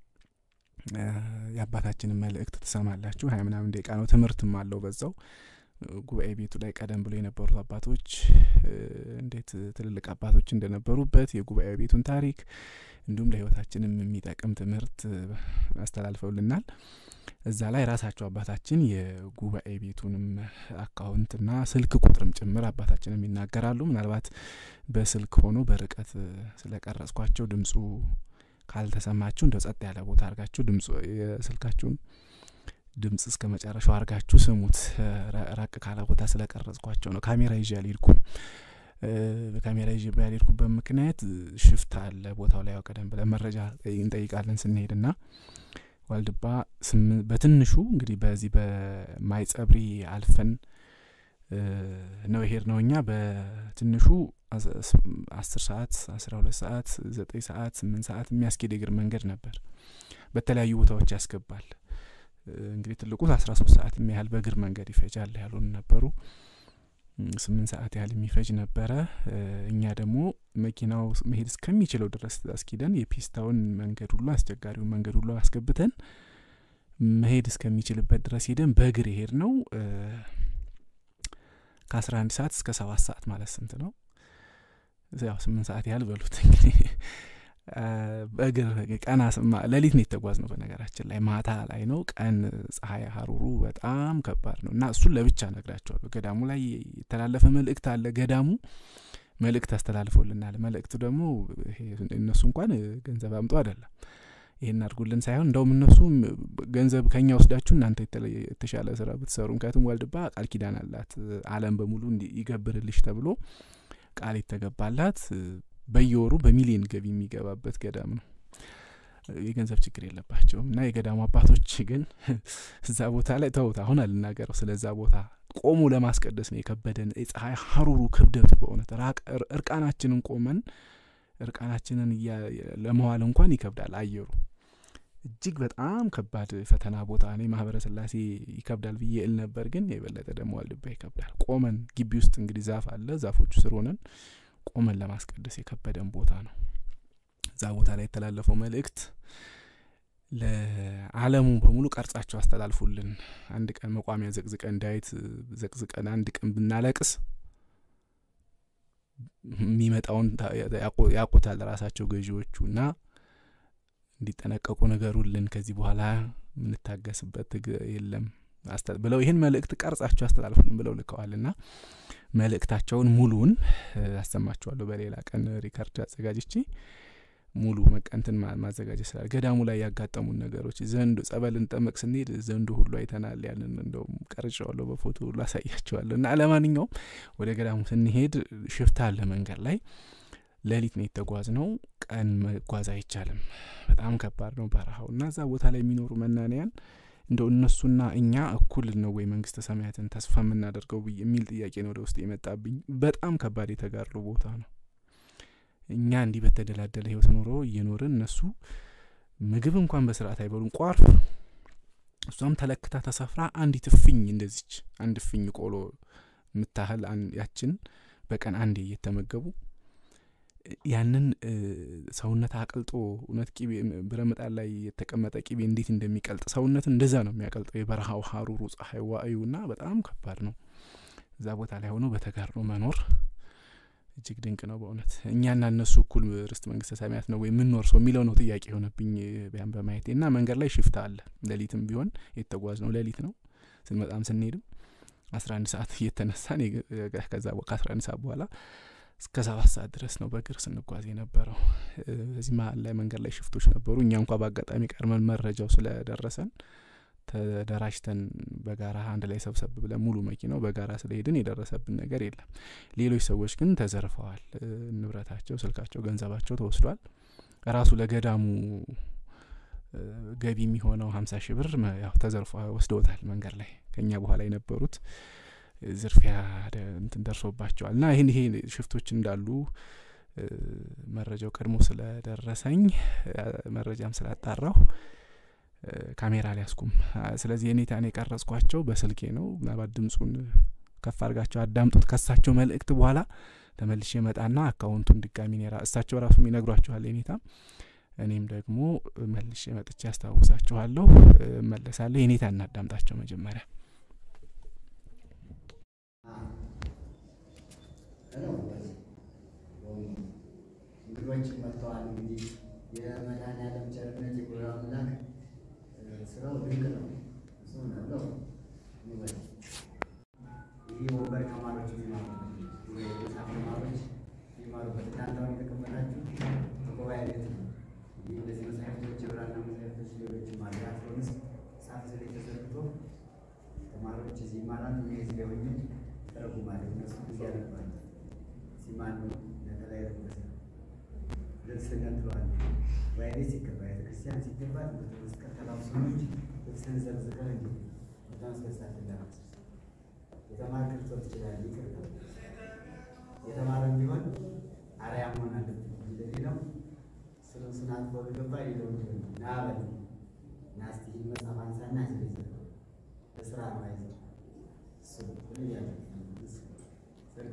የአባታችንን መልእክት ትሰማላችሁ ሀያ ምናምን ደቂቃ ነው ትምህርትም አለው በዛው ጉባኤ ቤቱ ላይ ቀደም ብሎ የነበሩት አባቶች እንዴት ትልልቅ አባቶች እንደነበሩበት የጉባኤ ቤቱን ታሪክ እንዲሁም ለህይወታችንም የሚጠቅም ትምህርት አስተላልፈውልናል እዛ ላይ ራሳቸው አባታችን የጉባኤ ቤቱንም አካውንትና ስልክ ቁጥርም ጭምር አባታችንም ይናገራሉ ምናልባት በስልክ ሆኖ በርቀት ስለቀረጽኳቸው ድምፁ ካልተሰማችሁ እንደ ጸጥ ያለ ቦታ አርጋችሁ ድምፁ የስልካችሁን ድምፅ እስከ መጨረሻው አርጋችሁ ስሙት ራቅ ካለ ቦታ ስለቀረጽኳቸው ነው ካሜራ ይዤ አልሄድኩም በካሜራ ይዤ ያልሄድኩበት ምክንያት ሽፍታ አለ ቦታው ላይ ያው ቀደም ብለን መረጃ እንጠይቃለን ስንሄድ ና ዋልድባ በትንሹ እንግዲህ በዚህ በማይጸብሪ አልፈን ነው ይሄድ ነው እኛ በትንሹ አስር ሰዓት አስራ ሁለት ሰዓት ዘጠኝ ሰዓት ስምንት ሰዓት የሚያስኬድ እግር መንገድ ነበር በተለያዩ ቦታዎች ያስገባል እንግዲህ ትልቁ አስራ ሶስት ሰዓት የሚያህል በእግር መንገድ ይፈጃል ያሉን ነበሩ ስምንት ሰዓት ያህል የሚፈጅ ነበረ እኛ ደግሞ መኪናው መሄድ እስከሚችለው ድረስ አስኪደን የፒስታውን መንገድ ሁሉ አስቸጋሪውን መንገድ ሁሉ አስገብተን መሄድ እስከሚችልበት ድረስ ሄደን በእግር የሄድ ነው ከአስራ አንድ ሰዓት እስከ ሰባት ሰዓት ማለት ስንት ነው ያው ስምንት ሰዓት ያህል በሉት እንግዲህ በእግር ቀና ሌሊት ነው የተጓዝ ነው በነገራችን ላይ ማታ ላይ ነው ቀን ፀሐይ ሀሩሩ በጣም ከባድ ነው እና እሱን ለብቻ ነግራቸዋለሁ ገዳሙ ላይ የተላለፈ መልእክት አለ ገዳሙ መልእክት አስተላልፎልናል መልእክቱ ደግሞ እነሱ እንኳን ገንዘብ አምጦ አይደለም ይህን አድርጉልን ሳይሆን እንደውም እነሱ ገንዘብ ከኛ ወስዳችሁ እናንተ የተሻለ ስራ ብትሰሩ ምክንያቱም ዋልድባ ቃል ኪዳን አላት አለም በሙሉ ይገብርልሽ ተብሎ ቃል የተገባላት በየወሩ በሚሊዮን ገቢ የሚገባበት ገዳም ነው የገንዘብ ችግር የለባቸውም እና የገዳሙ አባቶች ግን እዛ ቦታ ላይ ተውት አሁን አልናገረው ስለዛ ቦታ ቆሙ ለማስቀደስ ነው የከበደን የፀሐይ ሀሩሩ ክብደቱ በእውነት እርቃናችንን ቆመን እርቃናችንን ለመዋል እንኳን ይከብዳል አየሩ እጅግ በጣም ከባድ ፈተና ቦታ እኔ ማህበረ ስላሴ ይከብዳል ብዬ እል ነበር ግን የበለጠ ደግሞ ዋልድባ ይከብዳል ቆመን ግቢ ውስጥ እንግዲህ ዛፍ አለ ዛፎቹ ስር ሆነን ቆመን ለማስቀደስ የከበደን ቦታ ነው እዛ ቦታ ላይ የተላለፈው መልእክት ለአለሙ በሙሉ ቀርጻቸው አስተላልፉልን አንድ ቀን መቋሚያ ዘቅዝቀን ዳዊት ዘቅዝቀን አንድ ቀን ብናለቅስ የሚመጣውን ያውቁታል ራሳቸው ገዢዎቹ እና እንዲጠነቀቁ ነገሩልን ከዚህ በኋላ የምንታገስበት የለም ብለው ይህን መልእክት ቀርጻቸው አስተላልፉልን ብለው ልከዋል ና መልእክታቸውን ሙሉውን አሰማችኋለሁ በሌላ ቀን ሪከርድ አዘጋጅቼ ሙሉ መቀንትን ማዘጋጀት ስላል ገዳሙ ላይ ያጋጠሙን ነገሮች ዘንዶ ጸበል እንጠመቅ ስንሄድ ዘንዶ ሁሉ አይተናል ያንን እንደውም ቀርጫዋለሁ በፎቶ ሁሉ አሳያቸዋለሁ እና ለማንኛውም ወደ ገዳሙ ስንሄድ ሽፍታ አለ መንገድ ላይ ሌሊት ነው የተጓዝ ነው ቀን መጓዝ አይቻልም በጣም ከባድ ነው በረሃው እና እዛ ቦታ ላይ የሚኖሩ መናንያን እንደው እነሱና እኛ እኩል ነው ወይ መንግስተ ሰማያትን ተስፋ የምናደርገው የሚል ጥያቄ ነው ወደ ውስጥ የመጣብኝ በጣም ከባድ የተጋድሎ ቦታ ነው እኛ እንዲህ በተደላደለ ህይወት ኖሮ እየኖርን እነሱ ምግብ እንኳን በስርዓት አይበሉም። ቋርፍ እሷም ተለክታ ተሰፍራ አንዲት እፍኝ እንደዚች አንድ እፍኝ ቆሎ የምታህል ያችን በቀን አንዴ እየተመገቡ ያንን ሰውነት አቅልጦ እውነት ቂቤ ብረምጣድ ላይ የተቀመጠ ቂቤ እንዴት እንደሚቀልጥ ሰውነትን እንደዛ ነው የሚያቀልጠው። የበረሃው ሀሩሩ ፀሐይ ዋእዩና በጣም ከባድ ነው። እዛ ቦታ ላይ ሆኖ በተጋድሎ መኖር እጅግ ድንቅ ነው በእውነት እኛና እነሱ እኩል ርስት መንግስተ ሰማያት ነው ወይ የምንኖር ሰው የሚለው ነው ጥያቄ የሆነብኝ ቢያን በማየቴ እና መንገድ ላይ ሽፍታ አለ። ሌሊትም ቢሆን የተጓዝ ነው ሌሊት ነው ስንመጣም ስንሄድም አስራ አንድ ሰዓት እየተነሳን ከዛ ከአስራ አንድ ሰዓት በኋላ እስከ ሰባት ሰዓት ድረስ ነው በእግር ስንጓዝ የነበረው። በዚህ መሀል ላይ መንገድ ላይ ሽፍቶች ነበሩ። እኛ እንኳ በአጋጣሚ ቀድመን መረጃው ስለደረሰን ተደራጅተን በጋራ አንድ ላይ ሰብሰብ ብለን ሙሉ መኪናው በጋራ ስለሄድን የደረሰብን ነገር የለም። ሌሎች ሰዎች ግን ተዘርፈዋል። ንብረታቸው፣ ስልካቸው፣ ገንዘባቸው ተወስዷል። ራሱ ለገዳሙ ገቢ የሚሆነው ሀምሳ ሺህ ብር ያው ተዘርፎ ወስደውታል። መንገድ ላይ ከኛ በኋላ የነበሩት ዝርፊያ እንትን ደርሶባቸዋል እና ይህን ይሄ ሽፍቶች እንዳሉ መረጃው ቀድሞ ስለደረሰኝ መረጃም ስላጣራሁ ካሜራ ሊያስኩም ስለዚህ የኔታን የቀረጽኳቸው በስልኬ ነው። ምናልባት ድምፁን ከፍ አድርጋቸው አዳምጡት። ከሳቸው መልእክት በኋላ ተመልሼ መጣና አካውንቱን ድጋሚ ኔራ እሳቸው ራሱም ይነግሯችኋል የኔታ እኔም ደግሞ መልሼ መጥቼ ያስታውሳችኋለሁ። መለሳለሁ። የኔታ እናዳምጣቸው መጀመሪያ እንግዶች መጥተዋል። እንግዲህ የመድኃኔዓለም ቸርነት የጉራ አምላክ ስራው ድንቅ ነው። እሱ ነው ይህ ወንበር ተማሪዎች የሚማሩበት የመጽሐፍ ተማሪዎች የሚማሩበት እናንተውን የተቀመጣችሁ በጉባኤ ቤት ነው። ይህ እነዚህ መጽሐፍቶች የብራና መጽሐፍቶች፣ ሌሎችም አሉ። አትሮንስ ጻፍ ስለ ተዘርግቶ ተማሪዎች እዚህ ይማራሉ። እኔ እዚህ ላይ ሆኜ ተረጉማለሁ። እነሱ ጊዜ ያነባሉ። ሲማኑ ለተለያዩ ልብስ ነጥለዋል። ጉባኤ ሲገባ ቤተክርስቲያን ሲገባ መስቀል ተላብሶች ልብስን ዘርዝቀህ እንዲ በጣም አስደሳችና የተማር ክርስቶስ ይችላል። ይቅርታ የተማረ ቢሆን አርያ መሆን አለበት። እንደዚህ ነው ስለ ስናት በገባ ሌለው ና በል ና እስቲ ይህን መጽሐፍ አንሳና ስለዚህ በስራ ነው አይዘ እሱ ምን ያለ ሰርጎ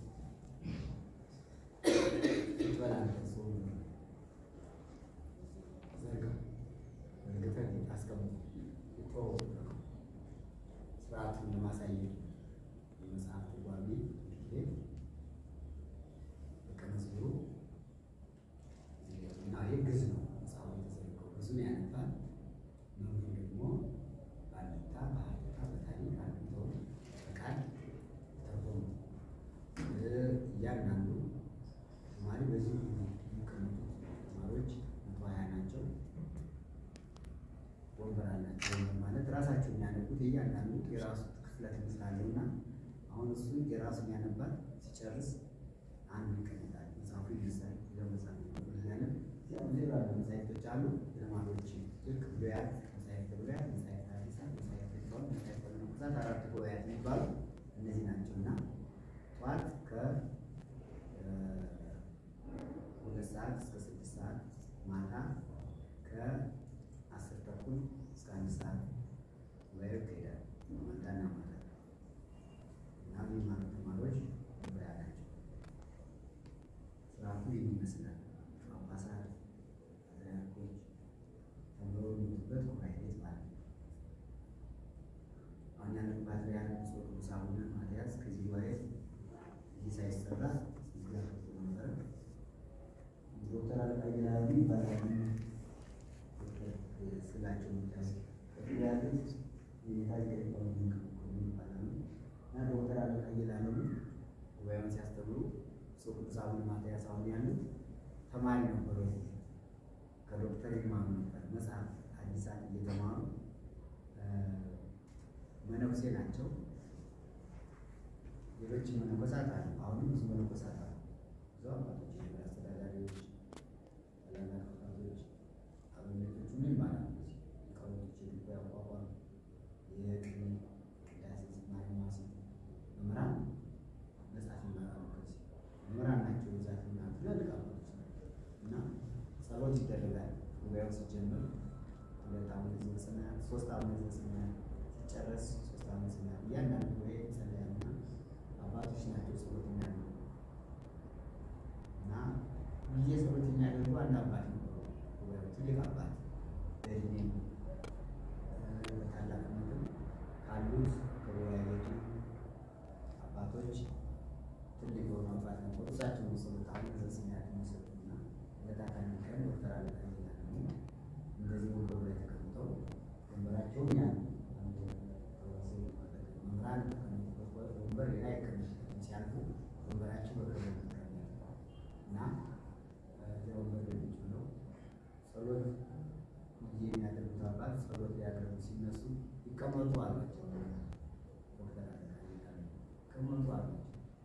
ይበላል ስርዓቱን ለማሳየት የመጽሐፍ ትርጓሜ በቀመስሉ እና ይህ ግዝ ነው። መጽሐፉ የተዘረገው ብዙን ያነባል። መምህሩ ደግሞ ባለታ በሀለታ በታሪክ አግኝቶ በቃል ተርጎሙ እያንዳንዱ ተማሪ በዚህ የሚቀመጡት ተማሪዎች መቶ ሀያ ናቸው። ወንበር አላቸው። ወንበር ማለት ራሳቸው የሚያነቡት እያንዳንዱ የራሱ ክፍለ ትምህርት አለው እና አሁን እሱ የራሱን ያነባል። ሲጨርስ አንዱ ይቀመጣል። መጽሐፉ ይነሳል። ለመጽሐፍ ያለ ሌላ መጽሐፍቶች አሉ። ተማሪዎች ልክ ብሉያት፣ መጽሐፍተ ብሉያት፣ መጽሐፍተ ሐዲሳት፣ መጽሐፍተ ሊቃውንት፣ መጽሐፍተ መነኮሳት አራት ጉባኤያት የሚባሉ እነዚህ ናቸው እና ጠዋት ከሁለት ሰዓት እስከ ስድስት ሰዓት ማታ ከ አስር ተኩል እስከ አንድ ሰዓት ጉባኤው ይካሄዳል። ማታና ማታ እና የሚማሩ ተማሪዎች ጉባኤ ናቸው። ስርዓቱ ይህን ይመስላል። ጳጳሳት፣ ፓትርያርኮች ተምረው የሚወጡበት ጉባኤ ቤት ማለት ነው። አሁን ያለን ፓትርያርክ ብፁዕ ቅዱስ አቡነ ማትያስ ከዚህ ጉባኤ ይህ ሳይሰራ ይጋፈጡ ነበረ። ዶክተር አለቃ ጀላሉ ይባላሉ። ስላቸው ያሉት የታሪክ ይባላሉ እና ዶክተር አለቃ ጀላሉ ጉባኤውን ሲያስተምሩ ብፁዕ ቅዱስ አቡነ ማትያስ አሁን ያሉት ተማሪ ነበሩ። ከዶክተር ይማሩ ነበር። መጽሐፍ ሐዲሳት እየተማሩ መነኩሴ ናቸው። ሌሎች መነኮሳት አሉ። አሁንም ብዙ መነኮሳት አሉ። ብዙ አባቶች፣ አስተዳዳሪዎች፣ ታላላቅ አባቶች፣ አበምኔቶች ሁሉ ይማራሉ። ሊቃውንቶች የድጓ አቋቋም፣ የቅኔ ቅዳሴ፣ ዝማሬ፣ መዋሥዕት መምህራን መጽሐፍ ይማራሉ። ከዚህ መምህራን ናቸው ብዛት እና ትላልቅ አባቶች ሶስት ዓመት ስናል ሲጨረስ ሶስት ዓመት ስናል እያንዳንዱ ጉባኤ ይጸለያልና አባቶች ናቸው ጸሎት የሚያደርጉ እና ጊዜ ጸሎት የሚያደርጉ አንድ አባት ነበሩ። ጉባኤው ትልቅ አባት በእድሜ በታላቅነትም ካሉት ከጉባኤ ቤቱ አባቶች ትልቅ የሆኑ አባት ነበሩ። እሳቸው የሚሰሩት አሁን ዘስሚያት የሚሰሩትና ለታካሚ ቀን ዶክተር አለቃ ይላሉ። እንደዚህ ወንበሩ ላይ ተቀምጠው ወንበራቸውም ያ ነው። መምህራን የተቀመጡበት ወንበር ሌላ አይቀመጡም። ሲያልፉ ወንበራቸው በክብር ይቀመጣል እና እዚያ ወንበር ላይ ቁጭ ብለው ጸሎት ጊዜ የሚያደርጉት አባት ጸሎት ሊያደርጉ ሲነሱ ይቀመጡ አሏቸው። ዶክተር አለቃ ይላሉ ይቀመጡ አሏቸው።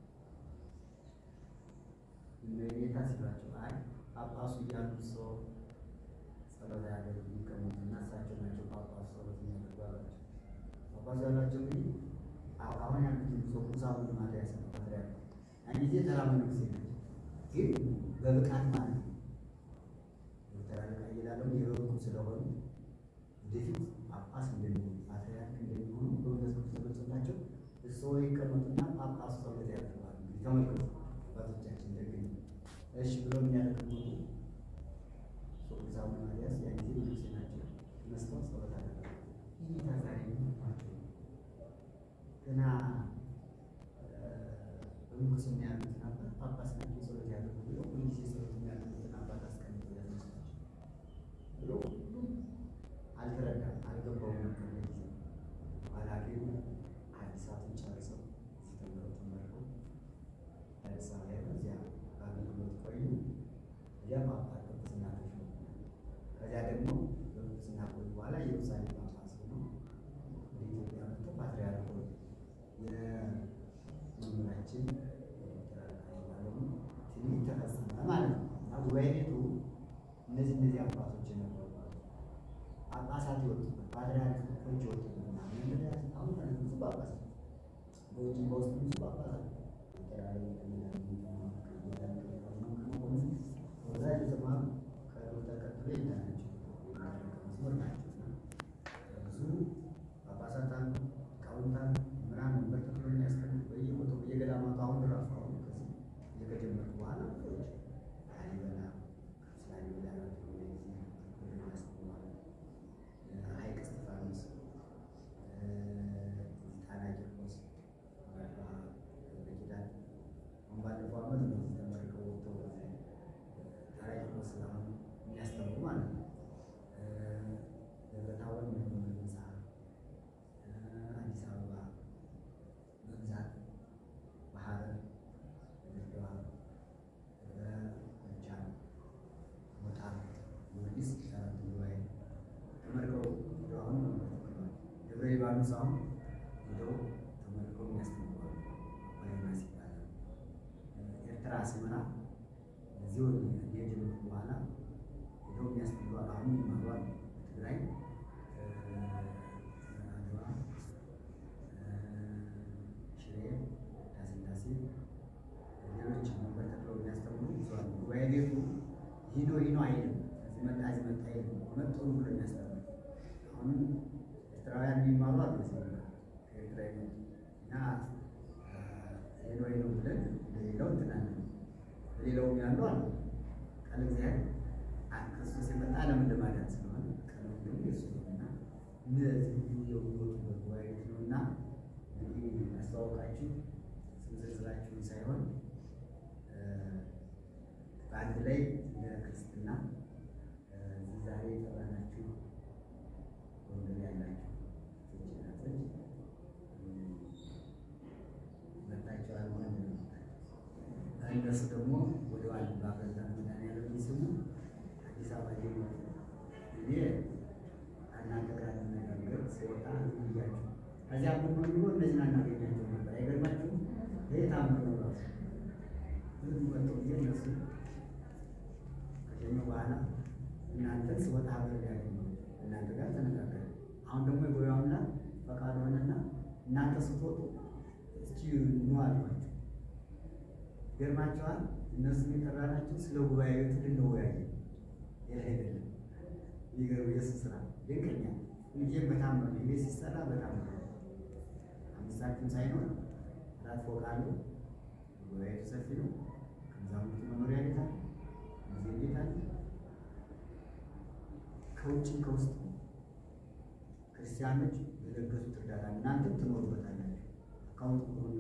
እመቤታ ሲሏቸው አይ ጳጳሱ እያሉ ሰው ጸሎት ያደርጉ ይቀመጡና እሳቸው ናቸው ጳጳሱ ጸሎት የሚያደርጉ አሏቸው። ጳጳሱ ያሏቸው እንግዲህ አሁን ያሉት ሰው ቁሳቁስ ማትያስ ነው ፓትርያርኩ ያን ጊዜ ተራ መነኩሴ ናቸው፣ ግን በብቃት ማለት ነው። ዶክተር አለቃ እየላለው የበቁ ስለሆኑ ወደፊት ጳጳስ እንደሚሆኑ ፓትርያርክ እንደሚሆኑ በመንፈስ ቅዱስ ተገልጾላቸው እርስዎ ይቀመጡና ጳጳሱ ጸሎት ያደርጋሉ። እንግዲህ ተመልከቱ አባቶቻችን ደግ እሺ ብለው የሚያደርጉ ሶቅዛ ማርያስ ያን ጊዜ መነኩሴ ናቸው። ተነስተው ጸሎት አደረጉ። ይህ ታዛሪ ናቸው ገና በምንኩስና ያሉትን አባት ጳጳስ ናቸው ጸሎት ያደርጉ ብሎ ሁልጊዜ ጸሎት የሚያደርጉትን አባት አስቀምጠው ያስመስላቸው ብሎ ሁሉም አልተረዳም፣ አልገባውም ነበር ለጊዜ ኋላ ግን አዲሳትን ጨርሰው ሲተምረው ተመርቀው አዲስ አበባ ሄደው እዚያ በአገልግሎት ቆዩ። እዚያ ጳጳስ ቅስና ተሾሙ። ከዚያ ደግሞ በቅስና ቆዩ በኋላ ኢየሩሳሌም ጳጳስ ሆነው ወደ ኢትዮጵያ መጥተው ፓትርያርክ ሆኑ። የመምህራችን ዶክተር አለቃ ይባላሉ ትንቢት ተፈጸመ ማለት ነው እና ጉባኤ ቤቱ እነዚህ እነዚህ አባቶች የነበሩ ጳጳሳት የወጡበት ፓትርያርኮች የወጡበት ምናምን አሁን ብዙ ጳጳሳት በውጭ በውስጥ ብዙ ጳጳሳት ወዛ የተማሩ ከዶክተር ቀጥሎ የኛ ናቸው መስመር ናቸው እና ብዙ ጳጳሳት አሉ፣ ሊቃውንት አሉ፣ መምህራን ወንበር ተክሎ የሚያስቀምጡ በየቦታው በየገዳማቱ አሁን ራሱ አሁን ከዚህ እየተጀመርኩ በኋላ ብዙዎች ላሊበላ ላሊበላ ሐይቅ እስጢፋኖስ ጣና ቂርቆስ በኪዳን አሁን ባለፈው ዓመት ነው ተመርቀው ወጥተው ጣና ቂርቆስ አሁን የሚያስተምሩ ማለት ነው። ደብረ ታቦር ምንሆነ ህንፃ አዲስ አበባ በብዛት በሐረር በድሬዳዋ በጎጃም ሞጣ ጊዮርጊስ አራት ጉባኤ ተመርቀው ሄደው አሁን ደብረ ሊባኖስ አሁን ሄደው ተመርቀው የሚያስተምሩ ባዮናስ ይባላል። ኤርትራ አስመራ እዚሁ የጀመሩ በኋላ ሄደው የሚያስተምሩ አሉ። አሁን ይማሩ አሉ። በትግራይ አድዋ ሽሬ ዳስላሴ ሌሎች መንበር ተክለው የሚያስተምሩ ብዙ አሉ። ጉባኤ ቤቱ ሂዶ ሂዶ አይልም። እዚህ መጣ እዚህ መጣ አይልም። እውነት ጥሩ ብሎ የሚያስተምሩ አሁንም ኤርትራውያን የሚማሩ አሉ። እዚህ ከኤርትራ ይመጡ እና ሂዶ ሂዶ ብለን እንደሌላው እንትናለን ሌላውም ያሉ አሉ። ቃል እግዚአብሔር ክርስቶስ የመጣ ዓለምን ለማዳን ስለሆነ ቀለም ግን የሱ ነውና እነዚህ ሁሉ የሚወጡበት ጉባኤ ቤት ነው እና እንግዲህ አስተዋወቃችሁ ስም ዝርዝራችሁን ሳይሆን በአንድ ላይ ለክርስትና እዚህ ዛሬ የጠራናችሁ ወንድም ያላችሁ ናቶች መጣችኋል ማለት ነው። እነሱ ደግሞ ወደ ዋል ባፈዛ መድኃኒዓለም ስሙ አዲስ አበባ ጀመሩ። እኔ ከእናንተ ጋር ለመነጋገር ስወጣ ብያችሁ ከዚያ ብኖ ኑሮ እነዚህን አናገኛቸው ነበር። አይገርማችሁም? ይህ ታምር ነው ራሱ ህዝቡ መጥቶ ጊዜ እነሱ ከሸኘ በኋላ እናንተን ስወጣ ሀገር ያገኘ እናንተ ጋር ተነጋገር። አሁን ደግሞ የጎያ አምላክ ፈቃድ ሆነና እናንተ ስትወጡ እስኪ ኑ አሏቸው። ገርማቸዋል። እነሱ የጠራናቸው ስለ ጉባኤ ቤቱ ልንወያይ ሌላ አይደለም። የሚገርም የእሱ ስራ ድንቅኛ ሁልጊዜም በታምር ነው። ቤት ሲሰራ በታምር ነው። አምስት ሳንቲም ሳይኖር አራት ፎቅ አለው። ጉባኤቱ ሰፊ ነው። ከመዛሙርቱ መኖሪያ ቤት አለ፣ ሙዚየም ቤት አለ። ከውጭም ከውስጥ ክርስቲያኖች የለገሱት እርዳታ እናንተም ትኖሩበታላችሁ። አካውንት ሆኑ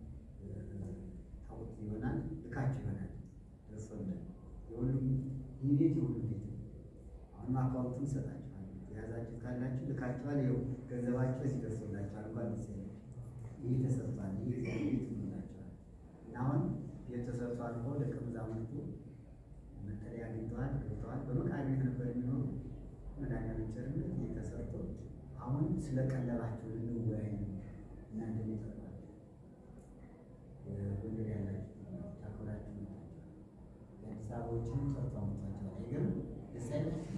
ታውቁት ይሆናል፣ ልካችሁ ይሆናል። ደርሶልን የሁሉም ይህ ቤት የሁሉም ቤት ነው። አሁንም አካውንቱን ይሰጣችኋል። የያዛችሁ ካላችሁ ልካችኋል። ይኸው ገንዘባችሁ እዚህ ደርሶላችኋል። እንኳን ደስ ያላችሁ። ይህ ተሰርቷል። ይህ እግዚአብሔር ቤት ይሆንላችኋል። እና አሁን ቤት ተሰርቶ አልፎ ደቀ መዛሙርቱ መጠለያ አግኝተዋል፣ ገብተዋል። በመቃብር ቤት ነበር የሚኖሩ መድኃኒዓለም ቸርነት ይህ ተሰርቶ አሁን ስለ ቀለባቸው ልንወያይ ነው። እናንተ ይጠቅማል ጎንደር ያላችሁ ታኮራችሁ መጣችኋል። የአዲስ አበባዎችን ጠርቶ አምጥቷቸዋል። አይገርም? ደስ አይላችሁ?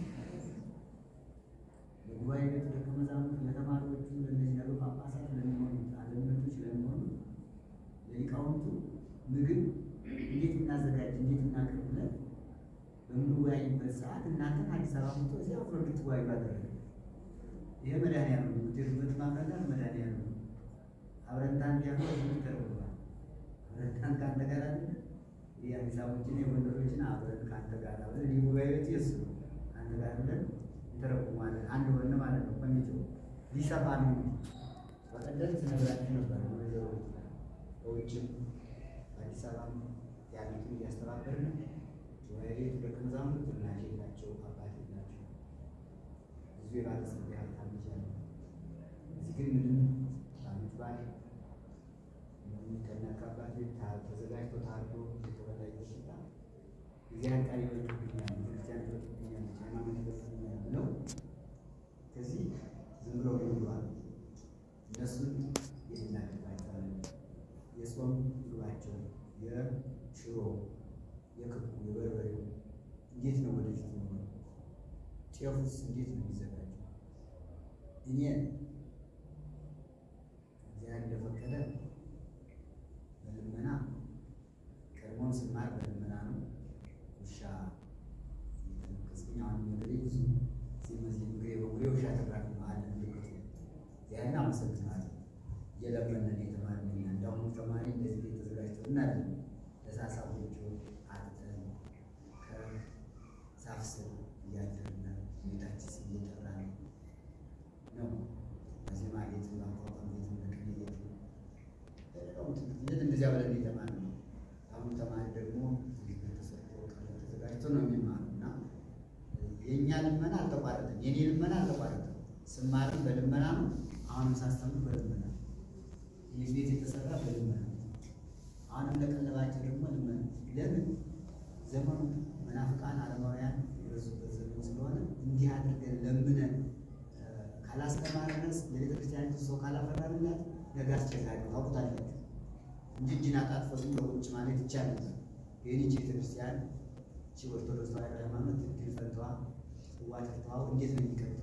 ለጉባኤ ቤቱ ደቀ መዛሙርት ለተማሪዎቹ፣ ለእነዚህ ያሉ ጳጳሳት ለሚሆኑት አለምነቶች ለሚሆኑ ለሊቃውንቱ ምግብ እንዴት እናዘጋጅ እንዴት እናቅርብ ብለን በምንወያይበት ሰዓት እናንተን አዲስ አበባ መጥቶ እዚያ አብሮ እንድትወያዩ አደረገ። ይሄ መድኃኒዓለም ነው። ውጤቱበት ማፍረዳት መድኃኒዓለም ነው። አብረንታን ቢያኖ ተርጓል። አብረንታን ከአንተ ጋር አለ የአዲስ አበቦችን የጎንደሮችን አብረን ከአንተ ጋር አብረን ይህ ጉባኤ ቤት የሱ ነው። ከአንተ ጋር ብለን እንተረጉማለን። አንድ ሆነ ማለት ነው። ኮሚቴው ሊሰፋ ነው። በቀደም ስነግራችሁ ነበር። ወይዘሮ በውጭም በአዲስ አበባ ያሉትን እያስተባበርን ጉባኤ ቤቱ ደቀ መዛሙርት እናቴ ናቸው፣ አባቴ ናቸው። ብዙ የባለጸጋ ሀብታም ልጅ አለ። እዚህ ግን ምንም በዓመት በዓል ከእናት ከአባት ቤት ታ- ተዘጋጅቶ ታርዶ የተበላ እየተሰጣ እግዚአብሔር ቃል ይበልጥብኛል፣ ቤተክርስቲያን ይበልጥብኛል፣ ሃይማኖት ይበልጥብኛል ብለው ከዚህ ዝም ብለው ይውሏል። እነሱን የምናደርጋቸዋለን የጾም ምግባቸው የሽሮ የክኩ የበርበሬው እንዴት ነው ወደፊት ነው ጤፉስ እንዴት ነው የሚዘጋጀው? እኔ እግዚአብሔር እንደፈቀደ በልመና ቀድሞም ስማር በልመና ነው። ውሻ ከስኛ ነገሬ ብዙ ሲመዝ ምግሬ በጉሬ ውሻ ተራፊ መሀል ምልክቱ እግዚአብሔርን አመሰግናለሁ። እየለመንን የተማርን እኛ እንዳሁኑ ተማሪ እንደዚህ ቤት ተዘጋጅቶ እናለን ለሳሳ ጎጆ አጥተን ከዛፍ ስር እያደርን ቤታችን ስም እየጠራን ነው። በዜማ ቤት ማቋቋም ቤት ምንቅን ቤት ሌላው ትምህርት ቤት እንደዚያ ብለን የተማርን ነው። አሁኑ ተማሪ ደግሞ እዚህ ቤት ተሰርቶ ቀለም ተዘጋጅቶ ነው የሚማሩ እና የእኛ ልመና አልተቋረጠም። የኔ ልመና አልተቋረጠም። ስማርም በልመና ነው። አሁንም ሳስተምር በልመና ነው። ይህ ቤት የተሰራ በልመና ነው። አሁንም ለቀለባቸው ደግሞ ልመና ለምን ዘመኑ መናፍቃን አለማውያን የበዙበት ዘመን ስለሆነ እንዲህ አድርገን ለምነን ካላስተማርነስ ለቤተ ክርስቲያኒቱ ሰው ካላፈራንላት ነገ አስቸጋሪ ነው። ታውቁታላችሁ እንጂ እጅን አጣጥፎ ዝም ብሎ ቁጭ ማለት ይቻላል። ግን ይህች ቤተ ክርስቲያን ይህች ኦርቶዶክስ ተዋሕዶ ሃይማኖት እድል ፈንታዋ ጽዋ ተርታዋ እንዴት ነው የሚቀጥለው?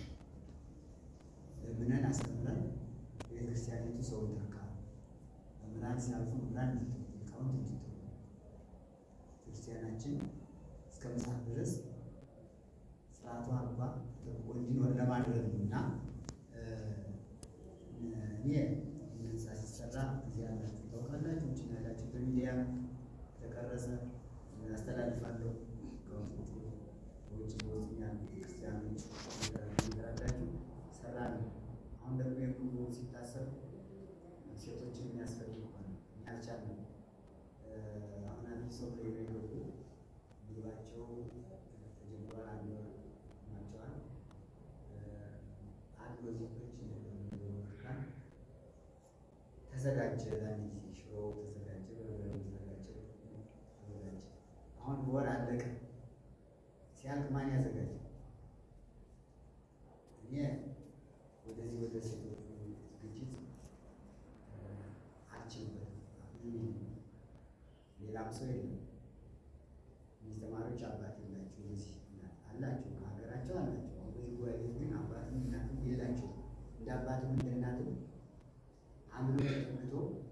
ለምነን አስተምረን ቤተ ክርስቲያኒቱ ሰው ትርካ መምህራን ሲያልፉ መምህራን እንዲተዉ ሊቃውንት እንዲተዉ ክርስቲያናችን እስከ መጽሐፍ ድረስ ስርዓቱ አባ ተጠብቆ እንዲኖር ለማድረግ ነው እና እኔ ህንፃ ሲሰራ እዚህ ያላችሁ ታውቃላችሁ። ውጭ ያላችሁ በሚዲያ ተቀረጸ ያስተላልፋለሁ። ከውጭ በውጭ በውስጥ ያሉ ክርስቲያኖች ይላላችሁ ሰራ ነው። አሁን ደግሞ የጉዞ ሲታሰብ ሴቶችን የሚያስፈልግ ሆነ ያልቻለም አሁን አዲስ ሰው ላይ የገቡ ምግባቸው ተጀምሯል። አንድ ወር ናቸዋል። አንድ ወዜቶች ካል ተዘጋጀ። አንድ ጊዜ ሽሮ ተዘጋጀ፣ በርበሬው ተዘጋጀ፣ ተዘጋጀ። አሁን በወር አለቀ። ሲያልቅ ማን ያዘጋጀ? እኔ ወደዚህ ወደ ሴቶቹ ዝግጅት አልችልበትም። ሌላም ሰው የለም። እነዚህ ተማሪዎች አባት የላቸው እዚህ አላቸው፣ ከሀገራቸው አላቸው። አሁን በዚህ ጉባኤ ቤት ግን አባትም እናትም የላቸው። እንደ አባትም እንደ እናትም አምኖ ተጠግቶ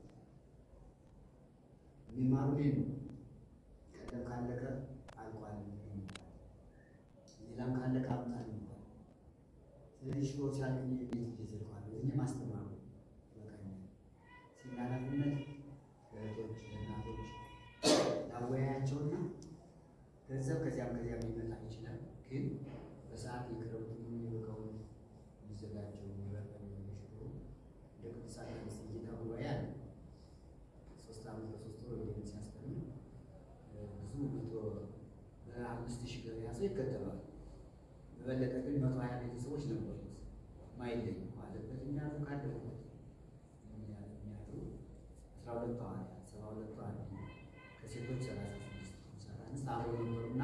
የሚማሩ ነው። ቀደም ካለቀ አልቋል፣ ሌላም ካለቀ አምጣ ነው። ስለዚህ ስለዚህ ሽሮ ሲያልቅ ቤት ይዘልኳል እኔ ማስተማሩ በቃኛል ሲል ኃላፊነት እህቶች እናቶች ታወያያቸውና ገንዘብ ከዚያም ከዚያም ሊመጣ ይችላል። ግን በሰዓት የክረምቱ የሚበቃውን የሚዘጋጀው የሚበቃው ሽሮ እንደ ቅዱሳን አንስት ጌታ ጉባኤ አለ ሶስት ዓመት በሶስት ወር ወደ ሲያስተምር ብዙ መቶ በአምስት ሺህ ገበያ ሰው ይከተባል። በበለጠ ግን መቶ ሀያ ቤተሰቦች ነበሩት ማይለዩ አለበት የሚያሉ ካደረጉት የሚያሉ አስራ ሁለቱ ሐዋርያት ሰባ ሁለቱ አንድ ከሴቶች ሰላሳ ስድስት ሰላሳ አምስት አብረው ነበሩና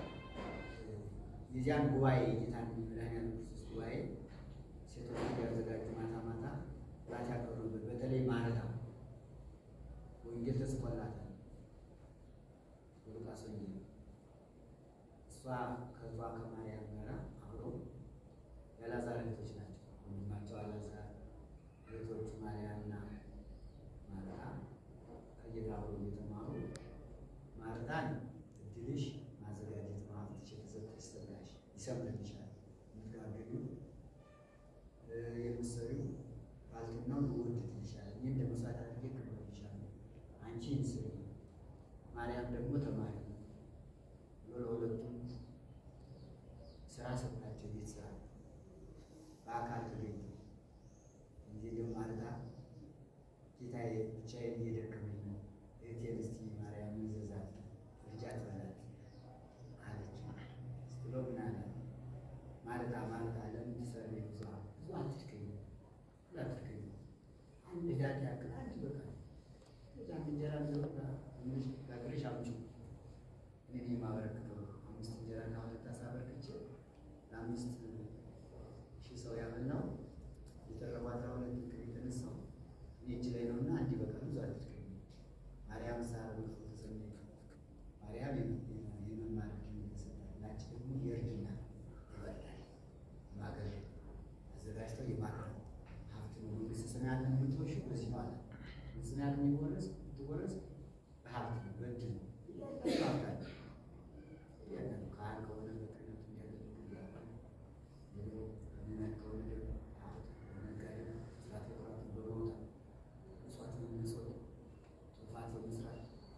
የዚያን ጉባኤ ጌታን መድኃኒዓለም ክርስቶስ ጉባኤ ሴቶች ያዘጋጁ ማታ ማታ ራት ያቀርቡበት በተለይ ማለዳ ወንጌል ተጽፎላታል በሉቃስ ወንጌል እሷ ከእሷ ከማርያም ጋር አብረው የአልዓዛር እህቶች ናቸው። ወንድማቸው አልዓዛር እህቶቹ ማርያምና ማርታ ከጌታ አብረው እየተማሩ ማርታን እድልሽ ማዘጋጀት ነው፣ ሀብትሽ የተሰጠሽ ጸጋሽ ይሰምርልሻል፣ የምትጋገሪው የምትሰሪው ባልትናው ይወድድልሻል፣ እኔ እንደ መስዋዕት አድርጌ እቀበልልሻለሁ፣ አንቺ ስሪ፣ ማርያም ደግሞ ተማሪ ብሎ ለሁለቱም ስራ ሰጣቸው። ቤት ስራ በአካል ተገኙ። ጊዜ ደግሞ ማለዳ ጌታዬ ብቻዬን እየደከመኝ ነው፣ እህቴን እስቲ ማርያምን ዘዛት ልጃት በላት አለች። ስትሎ ምን አለ ማለዳ ማለዳ ለምን ትሰሪ ብዙ ብዙ አትድከኝ ብዙ አትድከኝ አንድ ዳት ያክል አንድ በቃ እዛን እንጀራ ዘወጣ ትንሽ ጋግረሽ አምጪው እኔ የማበረክተው አምስት እንጀራ እና ሁለት ዓሣ አበርክቼ ለአምስት ሺህ ሰው ያበላው የተረፈው አስራ ሁለት ክፍል የተነሳው እኔ እጅ ላይ ነውና አንድ በቃ ብዙ አትድከኝ። ማርያም ሳር ብሎ ተሰኘ ማርያም የመማር ዕድል ተሰጣት። ናች ደግሞ የእርድና ይበላል ማገር አዘጋጅተው የማቅረብ ሀብት ነው። መንግስተ ሰማያትን የምትወርሺው በዚህ ነው አለ። መንግስተ ሰማያትን የሚወረስ የምትወረስ በሀብት ነው፣ በእድል ነው። ሀብት አለ ያንን ካህን ከሆነ በክህነቱ እንዲያገለግል ደግሞ ምዕመን ከሆነ ደግሞ ሀብት በነጋዴ ስርዓተ ኩራትን በማውጣት መስዋዕት በመመጽወት ትሩፋት በመስራት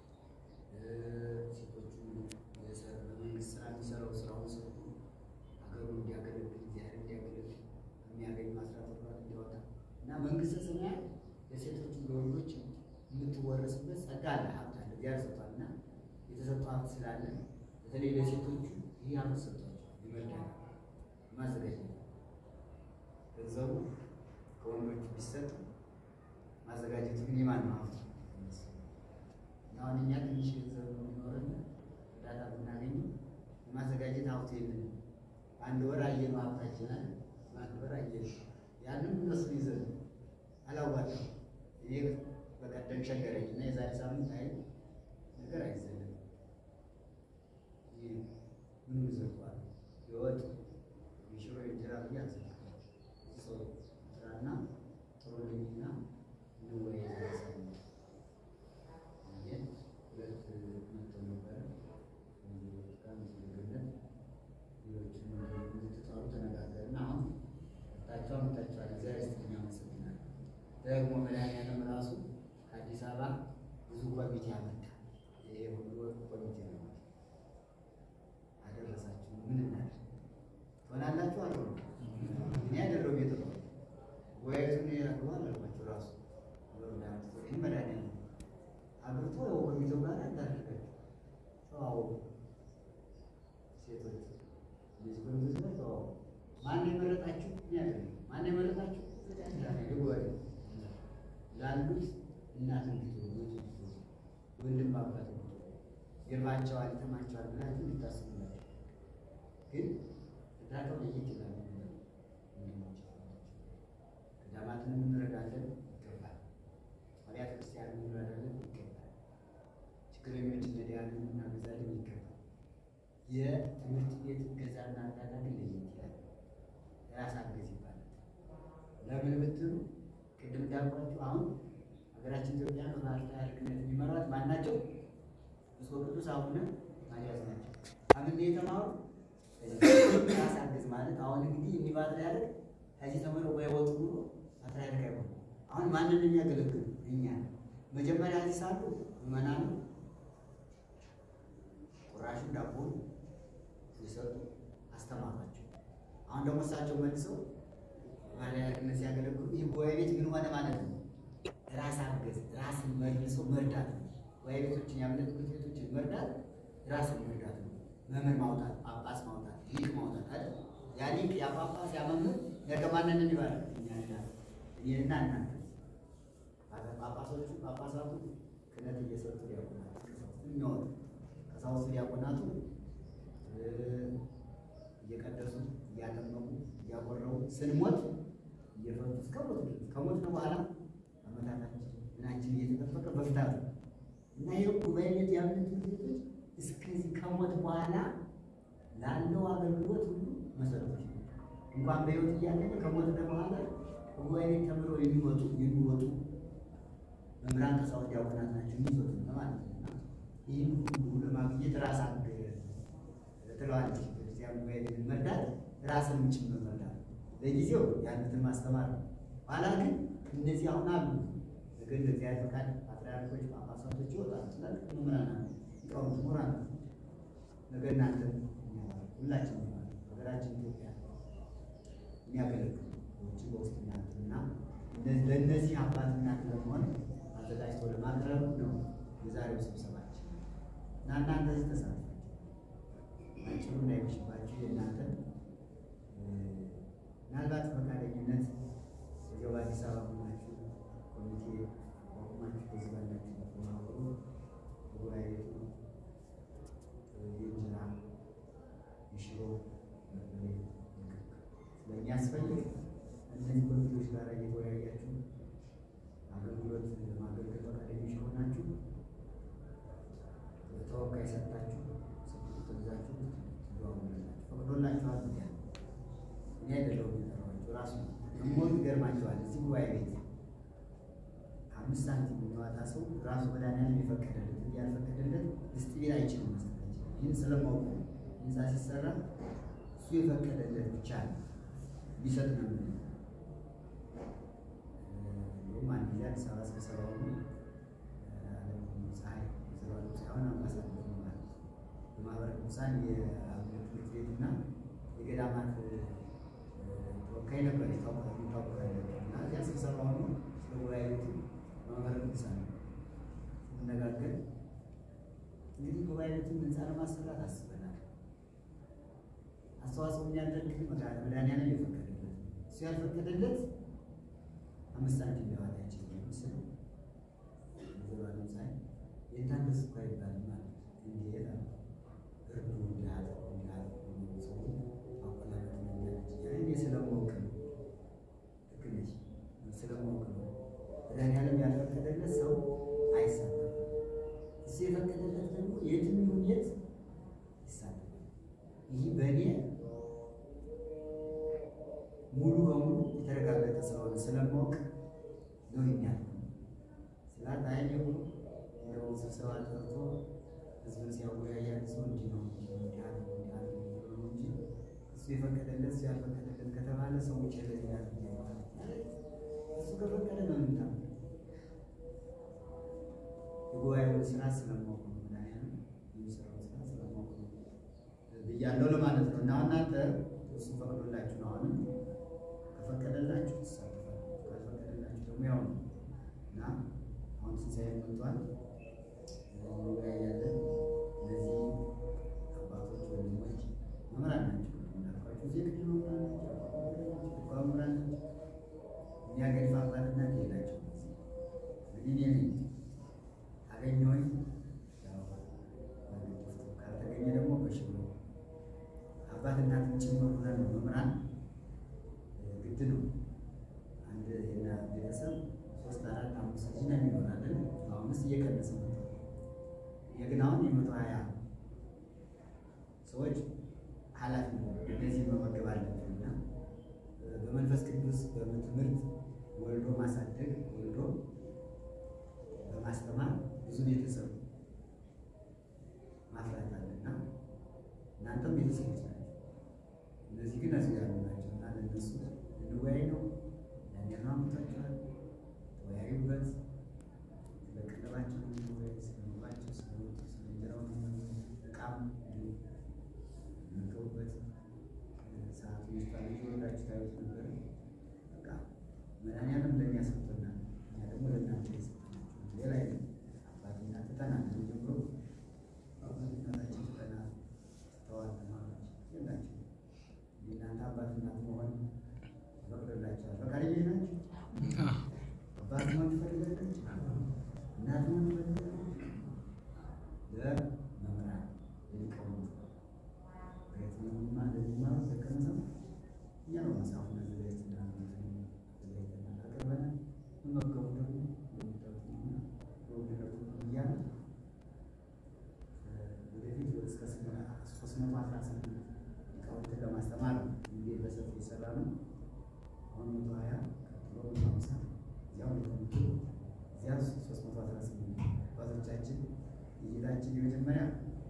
ሴቶቹ በመንግስት ስራ የሚሰራው ስራውን ሰርቶ ሀገሩን እንዲያገለግል እግዚአብሔር እንዲያገለግል የሚያገኝ ማስራት ኩራት እንዲያወጣ እና መንግስተ ሰማያት ለሴቶቹ ለወንዶች የምትወረስበት ጸጋ አለ፣ ሀብት አለ። እግዚአብሔር ሰጥቷል እና የተሰጠው ሀብት ስላለ በተለይ ለሴቶቹ ይህ ሀብት ሰጥቷቸዋል። ይመርዳል ማዘጋጀት ገንዘቡ ከወንዶቹ ቢሰጥ ማዘጋጀቱ ግን የማን ነው ሀብት እና አሁን እኛ ትንሽ ገንዘብ ነው የሚኖረን እርዳታ ብናገኝ የማዘጋጀት ሀብቱ የለንም። አንድ ወር አየነው ሀብታችንን አንድ ወር አየነው ያንን እነሱ ይዘን አላዋጣም። እኔ በቀደም ቸገረኝ እና የዛሬ ሳምንት አይ ነገር አይዘለም ምን ይዘቷል የወጥ የሽሮ የእንጀራ ብዬ አልዘልኩም። ሰው ስራና ጥሩ ልኝና እንወያይ ሳምንት ሁለት መጥተው ነበረ ምስግነት ሌሎችም እንድትጠሩ ተነጋገርን። አሁን መጣችሁ አመጣችኋል። እግዚአብሔር ይስጥልኝ፣ አመሰግናለሁ። ደግሞ መድኃኒዓለም ራሱ ከአዲስ አበባ ብዙ ኮሚቴ አመጣ። ይሄ ሁሉ ኮሚቴ ነው አደረሳችሁ። ምን እናድርግ ትሆናላችሁ አለ እኔ ያደረው ቤት ነው ወያቱን ያግባል አልኳቸው። ራሱ ይህ መድኃኒዓለም አግብቶ ኮሚቴው ጋር እንዳደረጋችሁ ተዋወቁ። ሴቶች እነዚህ ኮሚቴዎች ጋር ተዋወቁ። ማን የመረጣችሁ? እኔ አይደለም። ማን የመረጣችሁ? ጉባኤ ላሉት እናት እንድትሆኑ ወንድም አባት ይርባቸዋል፣ ይጠማቸዋል ብላችሁ እንድታስቡላቸው ግን እርዳታው ለየት ይላል። ገዳማትን እንረዳለን ይገባል። አብያተ ክርስቲያንን እንረዳለን ይገባል። ችግረኞችን ነዳያንን እናገዛለን ይገባል። የትምህርት ቤት እገዛና እርዳታ ግን ለየት ይላል። ራስ አገዝ ይባላል። ለምን ብትሉ ቅድም እንዳልኳችሁ አሁን ሀገራችን ኢትዮጵያ በባህር ታሪክነት የሚመራት ማን ናቸው? ብፁዕ ቅዱስ አቡነ ማትያስ ናቸው። አምን የተማሩ ራስ አገዝ ማለት አሁን እንግዲህ የሚባል ያደርግ ከዚህ ተምረው ባይወጡ ኑሮ ፓትርያርክ አይሆኑ። አሁን ማንን የሚያገለግሉ እኛ መጀመሪያ እዚህ ሳሉ ምዕመናኑ ቁራሹን ዳቦ የሰጡ አስተማሯቸው። አሁን ደግሞ እሳቸው መልሰው ፓትርያርክነት ሲያገለግሉ ይህ ጉባኤ ቤት ምን ሆነ ማለት ነው? ራስ አገዝ ራስን መልሶ መርዳት ነው። ጉባኤ ቤቶችን የእምነት ትምህርት ቤቶችን መርዳት ራስን መርዳት ነው። መምህር ማውጣት፣ ጳጳስ ማውጣት፣ ሊቅ ማውጣት አይደል? ያ ሊቅ ያ ጳጳስ ያ መምህር ነገ ማንን ይባላል? እኔና እናንተ ጳጳሶቹ ጳጳሳቱ ክህነት እየሰጡ ዲያቆናቱ የሚያወጡ ቀሳውስቱ ዲያቆናቱ እየቀደሱ እያጠመቁ እያቆረቡ ስንሞት እየፈቱ እስከ ሞት ድረስ ከሞት በኋላ አመታታችን ምናችን እየተጠበቀ መፍታት ነው እና ይህ ጉባኤ ቤት ያሉት ቤቶች እስከዚህ ከሞት በኋላ ላለው አገልግሎት ሁሉ መሰረቶች እንኳን በሕይወት እያለ ከሞት በኋላ ጉባኤ ቤት ተምረው የሚወጡ የሚወጡ መምህራን ቀሳውስት ዲያቆናት ናቸው የሚሰጡ ማለት ነው። እና ይህን ሁሉ ለማግኘት ራስ አገዝ ትለዋለች ቤተክርስቲያን። ጉባኤ ቤትን መርዳት ራስንም ጭምር መርዳት ለጊዜው ያሉትን ማስተማር ነው። ኋላ ግን እነዚህ አሁን አሉ ግን ለእግዚአብሔር ፈቃድ ፓትርያርኮች፣ ጳጳሳቶች ይወጣሉ። ትላልቅ መምህራን አሉ፣ ሊቃውንት ምሁራን አሉ። ነገ እናንተ ሁላችን ሀገራችን ኢትዮጵያ የሚያገለግሉ ውጭ በውስጥ ያሉት እና ለእነዚህ አባትና ለመሆን አዘጋጅቶ ለማቅረብ ነው የዛሬው ስብሰባችን እና እናንተ እዚህ ተሳትፋችሁ አጭሩ እንዳይመሽባችሁ የእናንተ ምናልባት ፈቃደኝነት እዚያው በአዲስ አበባ ሆናችሁ ኮሚቴ አቋቁማችሁ በዚህ ባላችሁ ተማክሮ ጉባኤ ቤቱ የእንጀራ የሽሮ በርበሬ ስለሚያስፈልግ እነዚህ ኮሚቴዎች ጋር እየተወያያችሁ አገልግሎት ለማገልገል ፈቃደኞች ከሆናችሁ ተወካይ ሰጥታችሁ ስልክ ትይዛችሁ ትደዋወላላችሁ። ፈቅዶላችኋል ያ እኔ አይደለሁም የጠራኋችሁ ራሱ ደግሞ ይገርማችኋል። እዚህ ጉባኤ ቤት አምስት ሳንቲም የሚዋጣ ሰው ራሱ መድኃኒዓለም የፈቀደለት ያልፈቀደለት ውስጥ ቢል አይችልም መስጠት አይችልም። ይህን ስለማውቁ ህንፃ ሲሰራ እሱ የፈቀደለት ብቻ ነው ቢሰጥ ነው የምንለው። እንዲሁም አንድ ጊዜ አዲስ አበባ ስብሰባው ፀሐይ ዘባሉ ሳይሆን አምባሳደር ማለት በማህበረ ቅዱሳን የአብነት ትምህርት ቤትና የገዳማት ተወካይ ነበር የታወቀ እና እዚያ ስብሰባ ሆኖ ስለ ጉባኤ ቤቱ በማህበረ ቅዱሳን ስንነጋገር እንግዲህ ጉባኤ ቤቱን ህንፃ ለማሰራት አስበናል። አስተዋጽኦ የሚያደርግ መድኃኒዓለም የፈቀደለት እሱ ያልፈቀደለት አምስት ሳንቲም ሊያወጣ አይችልም። ምስል ዘባሉ ሳይ የታገስ እኮ አይባልም ማለት እንዴት አለ እርዱ እንዲያለ እንዲያለ ሰው አቆላቀት መንገድ እኔ ስለማወቅ ነው። ልክ ነች። ስለማወቅ ነው። መድኃኒዓለም ያልፈቀደለት ሰው አይሳተፍም። እሱ የፈቀደለት ደግሞ የትም ይሁን የት ይሳተፋል። ይህ በእኔ ሙሉ በሙሉ የተረጋገጠ ስለሆነ ስለማወቅ ነው ይኛል ስላት አይ ደግሞ እንደው ስብሰባ ጠርቶ ህዝብን ሲያወያያ ሰው እንዲህ ነው እንዲህ ነው እንዲህ አለ እንዲህ አለ ነው እንጂ እሱ የፈቀደለት እሱ ያልፈቀደለት ከተባለ ሰው ውጭ ይላል እሱ ከፈቀደ ነው የምንታ የጉባኤውን ስራ ስለማወቅ ነው ምናምን የሚሰራው ስራ ስለማወቅ ነው ብያለሁ ለማለት ነው። እና እናንተ እሱ ፈቅዶላችሁ ነው አሁንም ከፈቀደላችሁ ትሳተፋላችሁ፣ ካልፈቀደላችሁ ደግሞ ያው ነው እና አሁን ትንሣኤ መጥቷል። እንወያያለን። እነዚህ አባቶች፣ ወንድሞች መምህራን ናቸው እንዳልኳቸው እዚህ ክፍል መምህራን ናቸው፣ ቋ መምህራን ናቸው። የሚያገድፍ አባትና የላቸው እንግዲህ እኔ ነኝ ካገኘሁኝ ካልተገኘ ደግሞ በሽሎ አባት እናትን ጭምር ሆነን ነው መምህራን ግድ ነው። አንድ የና ቤተሰብ ሶስት አራት አምስት ልጅ ነው የሚሆናለን። አሁንስ እየቀነሰ ነው። የግን አሁን የመቶ ሀያ ሰዎች ኃላፊ ነው እነዚህ መመገብ አለብን እና በመንፈስ ቅዱስ በትምህርት ወልዶ ማሳደግ ወልዶ በማስተማር ብዙ ቤተሰብ ማፍራት አለና እናንተም ቤተሰቦች ናቸው። እነዚህ ግን እዚህ ያሉ ናቸው እና ለእነሱ እንወያይ ታዩት ነበር። በቃ መድኃኒዓለም ለእኛ ሰጥቶናል፣ እኛ ደግሞ ለእናንተ የሰጠናችሁ ሌላ አይደለም። አባትና ትተናል ጀምሮ አባትናታችን ትተናል ስተዋል ተማሪዎች የላችሁ የእናንተ አባት እናት መሆን ፈቅዶላቸዋል። ፈቃደኞች ናችሁ? አባት መሆን ትፈልጋላችሁ? እናት መሆን ትፈልጋላችሁ? ለመምህራን ለሊቃውንት በየትኛውም እንደሚማሩ ደቀመሰው እኛ ነው መጽሐፉን አዘጋጅተን አዘጋጅተን አቅርበናል። መመገቡ ደግሞ እንደምታዩት ነውና በውድረቱ እያለ ወደፊት እስከ ሶስት መቶ አስራ ስምንት ሊቃውንትን ለማስተማር ነው እንግዲህ በሰፊ የሰራ ነው። አሁን መቶ ሀያ ቀጥሎ መቶ ሀምሳ እዚያው ሊቀውንቱ እዚያ ሶስት መቶ አስራ ስምንት አባቶቻችን እይታችን የመጀመሪያ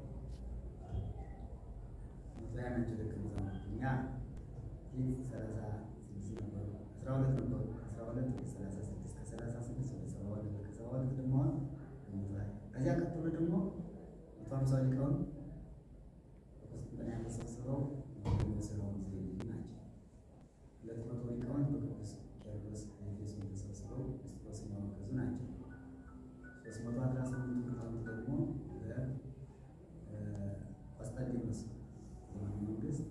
መቶ ሀያ ናቸው ደቀ መዛሙርት እኛ ፊት ሰላሳ ስድስት ነበሩ አስራ ሁለት ነበሩ ከአስራ ሁለት ወደ ሰላሳ ስድስት ከሰላሳ ስድስት ወደ ሰባ ሁለት ከሰባ ሁለት ደግሞ አሁን መቶ ሀያ ከዚያ ቀጥሎ ደግሞ መቶ ሀምሳ ሊቃውንት በቁስጥንጥንያ ተሰብስበው ስራውን ዘይልዩ ናቸው። ሁለት መቶ ሊቃውንት በቅዱስ ቄርሎስ ኤፌሶን ተሰብስበው ክርስቶስን ያወገዙ ናቸው። ሶስት መቶ አስራ ስምንቱ ሊቃውንት ደግሞ በቆስጠንጢኖስ ዘመነ መንግስት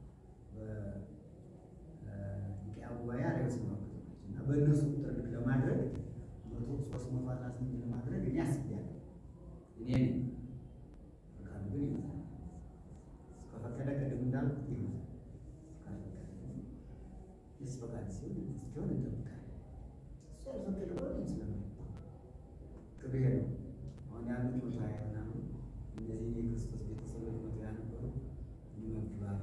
በኒቅያ ጉባኤ አርዮስን ያወገዙ ናቸው እና በእነሱ ቁጥር ልክ ለማድረግ መቶ ሶስት መቶ አስራ ስምንት ለማድረግ እኔ አስቤያለሁ። እኔ ነኝ ፈቃዱ ግን ይመጣል ከፈቀደ ቅድም እንዳልኩት ይመጣል ካልፈቀደ ግን የእሱ ፈቃድ ሲሆን እስኪሆን እንጠብቃለን። እሱ ያልፈቀደ ብሎ ስለሚ ቅቤ ነው። አሁን ያሉት መቶ ሀያ ምናምን እነዚህ የክርስቶስ ቤተሰቦች መቶ ሀያ ነበሩ። ይመግባል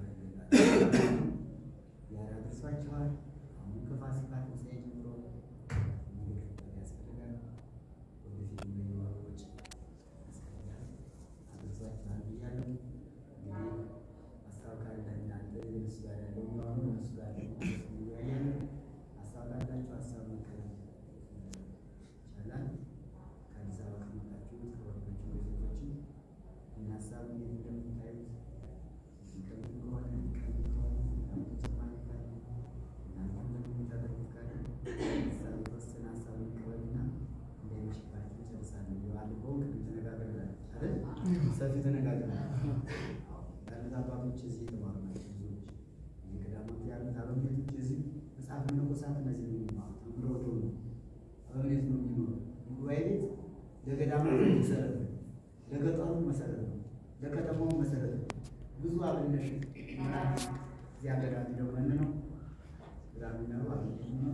ያራ ደርሷቸዋል። አሁን ከፋሲካ ትንሣኤ ጀምሮ እንዲከተል ያስፈልጋል። ወደፊት እንደሚዋሮች ያስፈልጋል። አድርሷቸዋል ብያለሁ። እንግዲህ ሀሳብ ካለ እናንተ እነሱ ጋር ያለው የሚሆኑ እነሱ ጋር ያለው እንወያያለን። ሀሳብ ካላችሁ ሀሳብ መቀበል ይቻላል። ከአዲስ አበባ ከመጣችሁ ከወንዶች ቤቶችን እና ሀሳብ እንዴት እንደምታዩት የሚቀበል ከሆነ የሚቀበል ከሆነ እናንተ ተጨማሪ ካለ እናንተ እንደምታደርጉት ካለ ሀሳብ የተወሰነ ሀሳብ እንቀበልና እንዳይመሽባችሁ ጨርሳለን። ባለፈው ቅድም ተነጋግረናል አይደል? ሰፊ ተነጋግረናል። ያሉት አባቶች እዚህ የተማሩ ናቸው። ብዙዎች የገዳማት ያሉት አበምኔቶች እዚህ መጽሐፍ መነኮሳት እነዚህ ነው የሚማሩ ተምረው ወጥተው ነው አበምኔት ነው የሚኖሩ ጉባኤ ቤት ለገዳማት መሰረት ነው፣ ለገጠሩ መሰረት ነው፣ ለከተማው መሰረት ነው። ብዙ አብነት ምራት እዚያ ገዳም ደመን ነው ገዳም የሚኖሩ አብነት ነው።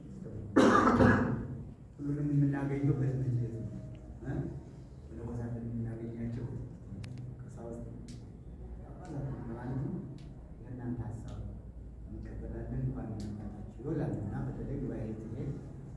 ሁሉንም የምናገኘው በትምህርት ቤት ነው። መነኮሳትን የምናገኛቸው ቀሳውስት ማለት ነው። የእናንተ ሀሳብ እንቀበላለን እንኳን እናታችሁ ይላል እና በተለይ ጉባኤ ትሄድ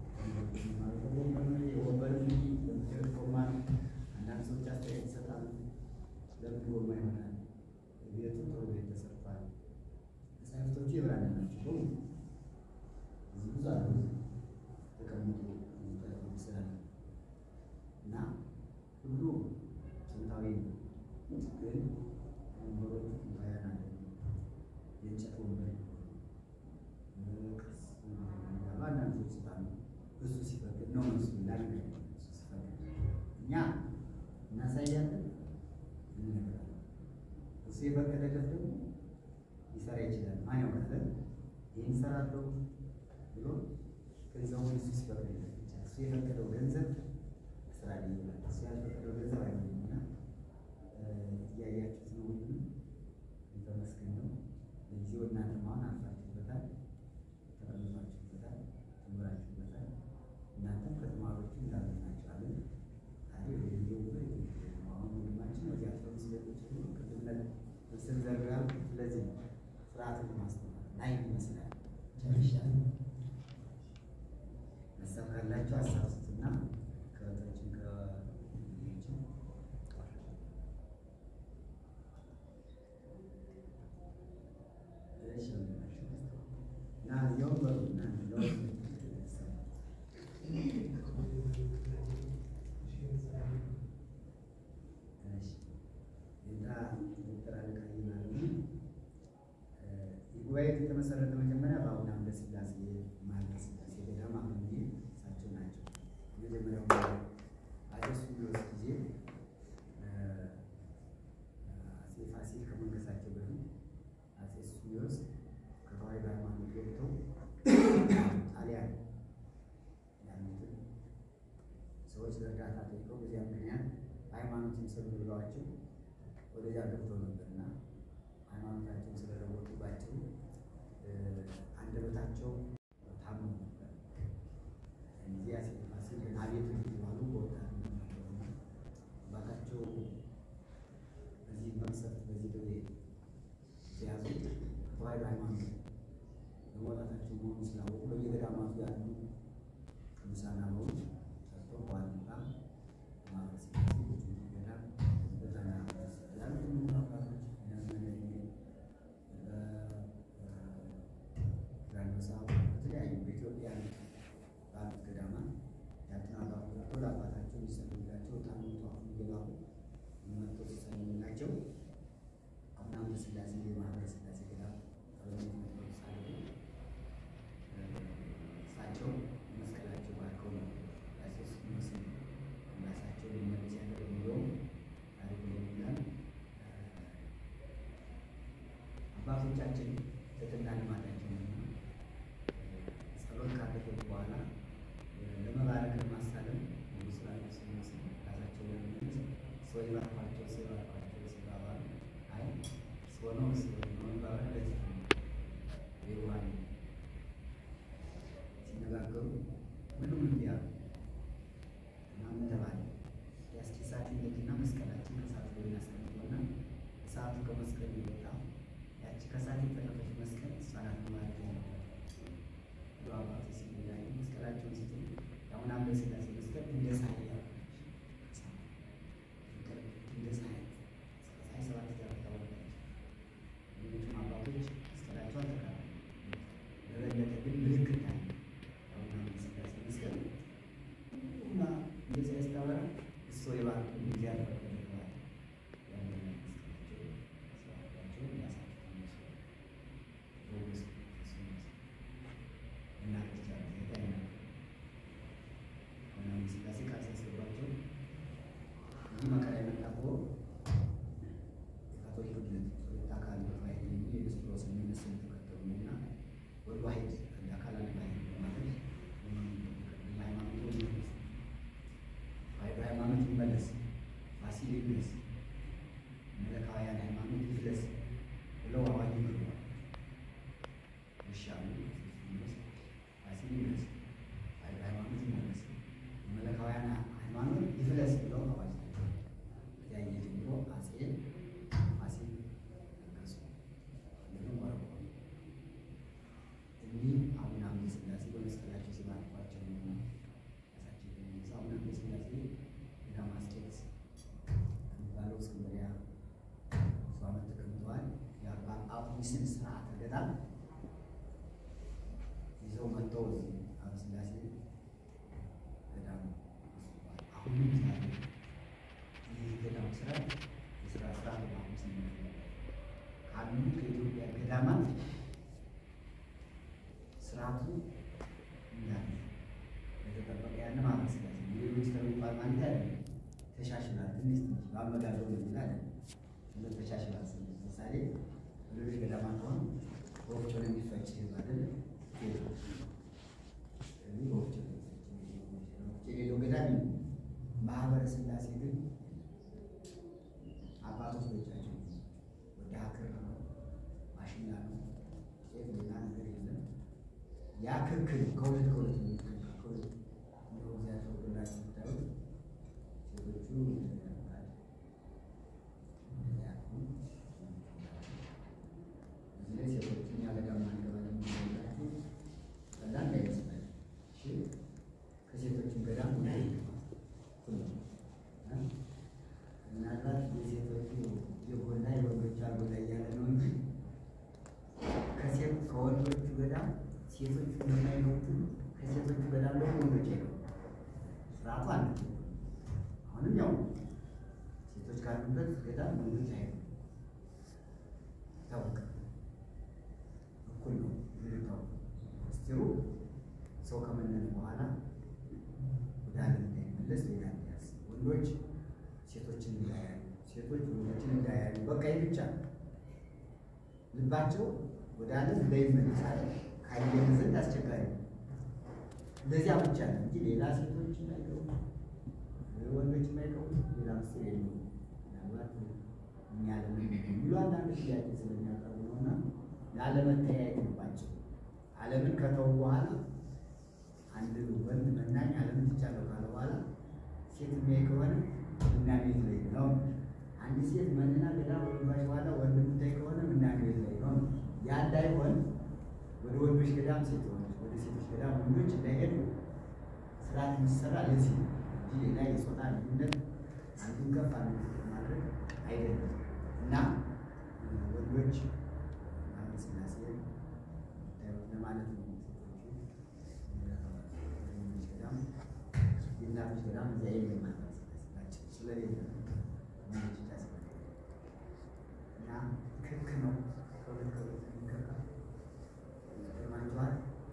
የወንበር ለምትሄድ ጎማ አንዳንድ ሰዎች አስተያየት ይሰጣሉ። ለምን ጎማ ይሆናል? ቤቱ ጥሩ ቤት ተሰርቷል። መጽሐፍቶቹ የብራና ናቸው በሙሉ እዚህ ብዙ አሉ ተቀምጡ ስላለ እና ሁሉ ጥንታዊ ነው ግን ወንበሮቹ ጥንታውያን አይደሉም። የእንጨት ወንበር ቅርስ ያሉ አንዳንድ ሰዎች ስላሉ እሱ ሲፈቅድ ነው እሱ ይላል። እሱ ሲፈቅድ እኛ እናሳያለን፣ እንነግራለን። እሱ የፈቀደለት ደግሞ ሊሰራ ይችላል። ማን ያውቃል? ይህን እሰራለሁ ብሎ ገንዘቡን እሱ ሲፈቅድለት ብቻ እሱ የፈቀደው ገንዘብ ስራ ላይ ይውላል። እሱ ያልፈቀደው ገንዘብ አይሆንም እና እያያችሁት ነው። ሁሉም የተመስገን ነው። ለጊዜው እናንተም አሁን አልፋችሁበታል፣ ተቀምጣችሁበታል፣ ተምራችሁበታል። እናንተም ከተማሪዎቹ እንዳገናቸዋለን። ታዲያ ወደ ጊዜው ብሎ አሁን ወንድማችን ወዲያ ሰው ስለቶች ቅድምነት ምስል ዘርጋል። ስለዚህ ነው ስርዓትን ማስተማር ናይ ይመስላል። ጨርሻለሁ። ሀሳብ ካላችሁ ሀሳብ ስጡና ከእህቶችን ከልጆችን እና እዚያው በሩ እናንተ ለውጥ የጉባኤ የተመሰረተ መጀመሪያ ማህበረ ሥላሴ ገዳም አሁን እሳቸው ናቸው። የመጀመሪያው አፄ ሱስንዮስ ጊዜ አፄ ፋሲል ከመንገሳቸው በፊት አፄ ሱስንዮስ ከተዋሕዶ ሃይማኖት ገብተው ጣሊያን ያሉትን ሰዎች እርዳታ ጠይቀው በዚያ ምክንያት ሃይማኖትን ስሩ ብለዋቸው ወደዚያ ገብተው ነበርና ሃይማኖታቸውን ስለለወጡባቸው አንደበታቸው ታመው ነበር። እዚህ አፄ ፋሲል አቤት እንዲባሉ በወጣትነት ነበሩና አባታቸው በዚህ መቅሰፍት በዚህ ደዌ ሲያዙት ከተዋሕዶ ሃይማኖት በመውጣታቸው መሆኑ ስላወቁ በየገዳማቱ ያሉ ቅዱሳን አበውን ሰጥቶ በዋልባ ማህበረ ሥላሴ ገዳም በጠና ያሉት አባቶች ጋኖሳ በተለያዩ በኢትዮጵያ ባሉት ገዳማት ያሉትን አባቶች ሰጥቶ ለአባታቸው የሚሰግዱላቸው ታምቱ አሁን እየላኩ መጥቶ ሲሰግዱላቸው አሁን አምደ ሥላሴ የማህበረ ሥላሴ ገዳም አበምኔት ነበሩ ሳሉ እሳቸው መስቀላቸው ባርከው ነው ያሴስ መስል ራሳቸው ሊመለስ ያለው የሚለው ታሪክ ይላል። አባቶቻችን ትሕትና ልማዳቸው ነው። ጸሎት ካደረጉ በኋላ ለመባረክ ለማሳለም ንጉሥ ላሉ ሲመስል ራሳቸው ለመመለስ ሰው ይባርኳቸው ሰው ይባርኳቸው ሲባባሉ አይ ሰው ነው ሰው ነው ይባባል ለዚህ ይዋል ሲነጋገሩ ሁሉም እንዲህ አሉ እና ምን ተባለ? ያስኪ እሳት ይነድና መስቀላችን ከእሳት ላይ እናስቀምጠውና እሳቱ ከመስቀል ይወጣ ያቺ ከእሳት የተረፈች መስቀል እሷ ናት ማለት ነው። ብሎ አባቱ ሲለያዩ መስቀላቸውን ሲጥሉ አሁን አምደ ሥላሴ መስቀል እንደ ፀሐይ ያበራች እንደ ፀሐይ ፀሐይ ሰባት ያወጣ ወጣች። ሌሎችም አባቶች መስቀላቸው አልተካሉ ለበለጠ ግን ምልክት አለ። አሁን አምደ ሥላሴ መስቀል እና እንደዚያ ያስታወራ እሱ የባርኩ ጊዜ ያልፈቀደ ተባለ። ያንን መስቀላቸው ስራቸው ያሳፍሩ መስሎ በውስጥ እሱ መስሎ እና ክርስቲያን ዜጋ ይናገሩ አሁን አምደ ሥላሴ ቃል ሲያስገባቸው ይህ መከራ የመጣው የካቶሊክ እምነት ሁለት አካል በፋይል የሚል የክርስቶስ የሚመስል ተከተሉ እና ወደ ዋሕድ አንድ አካል አንድ ባሕርይ በማለት ሃይማኖቱ ይመለስ ተዋሕዶ ሃይማኖት ይመለስ፣ ፋሲል ይመለስ፣ መለካውያን ሃይማኖት ይፍለስ ብለው አዋጅ ይገባል። ይሻሉ ፋሲል ይመለስ፣ ተዋሕዶ ሃይማኖት ይመለስ፣ መለካውያን ሃይማኖት ይፍለስ ብለው አዋጅ ይገባል። ያየ ጀምሮ አፄ ፋሲል ነገሱ እንደምን ወረቆ እኒህ አቡነ አምደ ሥላሴ በመስቀላቸው ሲባርኳቸው ነው ራሳቸው የሚነሳ አቡነ አምደ ሥላሴ ገዳመ አስቄጥስ ከሚባለው እስክንድርያ ብዙ ዓመት ተቀምጠዋል። የአባ ጳኩሚስን ስርዓተ ገዳም ይዘው መጥተው እዚህ አምደ ሥላሴ ገዳም ወስደዋል። አሁንም ዛሬ ይህ ገዳም ስራ የስራ ስራ በአሁኑ ስምንት ካሉ ከኢትዮጵያ ገዳማት ስርዓቱ እንዳለ የተጠበቀ ያለ ማህበረ ሥላሴ ሌሎች ከሚባል ማለት አይደለም። ተሻሽሏል። ትንሽ ትንሽ በአመጋገቡ ነው ይላል እንደ ተሻሽሏል። ለምሳሌ ሌሎች ገዳማት ሆኑ በወፍጮ ነው የሚፈጭ አይደል? ስለዚህ በወፍጮ ነው የሚፈጭ የሌለው ገዳም ነው። ማህበረ ሥላሴ ግን አባቶች በእጃቸው ወደ ሀክር ነው ማሽላ ነው ጤፍ ሌላ ነገር የለም። ያ ክክል ከሁለት ከሁለት ነው የሚከከል ከሁለት እንደው እግዚአብሔር ወዶላችሁ ብታዩት ሴቶቹ ያደርጋል እዚህ ላይ ሴቶችን ያለ ጋማ አንገባለን የሚላችሁ ቀላል እንዳይመስላችሁ። እሺ ከሴቶችን ገዳም ወደ ሁሉም ምናልባት የሴቶቹ የጎላ የወንዶቹ አልጎላ እያለ ነው እንጂ ከሴት ከወንዶቹ ገዳም ሴቶቹ የማይገቡት ከሴቶቹ ገዳም ደግሞ ወንዶች አይገቡም። ስርዓቱ አለ። አሁንም ያው ሴቶች ካሉበት ገዳም ወንዶች አይገቡም። ይታወቃል። እኩል ነው። ይታወቃል። ምስጢሩ ወንዶች ሴቶችን እንዳያዩ፣ ሴቶች ወንዶችን እንዳያዩ፣ በቃ ይህ ብቻ ነው። ልባቸው ወደ ዓለም እንዳይመለሳል ካየን ዘንድ አስቸጋሪ ነው። እንደዚያ ብቻ ነው እንጂ ሌላ ሴቶች የማይገቡ ወንዶች የማይገቡ ሌላ ምስጢር የለውም። ምናልባት እኛ ለምን የሚሉ አንዳንድ ጥያቄ ስለሚያቀርቡ ነው እና ላለመተያየት ባቸው ዓለምን ከተው በኋላ አንድ ወንድ መናኝ ዓለምን ትቻለሁ ካለ በኋላ ሴት የሚያይ ከሆነ ምናኔ ላይ ነው። አንድ ሴት መንና ገዳ ወንዶች በኋላ ወንድ የምታይ ከሆነ ምናኔ ላይ ነው። ያ እንዳይሆን ወደ ወንዶች ገዳም ሴቶች፣ ወደ ሴቶች ገዳም ወንዶች እንዳይሄዱ ስርዓት የሚሰራ ለዚህ ነው እንጂ ሌላ የጾታ ልዩነት አንዱን ከፍ አንዱ ዝቅ ማድረግ አይደለም እና ወንዶች ማለት ስላሴ ለማለት ነው። ገዳም የእናቶች ገዳም እዚያ የለም ማለት ስላሴ ስለሌለ ነው። እና ክክ ነው ከሁለት ከሁለት የሚከካ ገርማችኋል።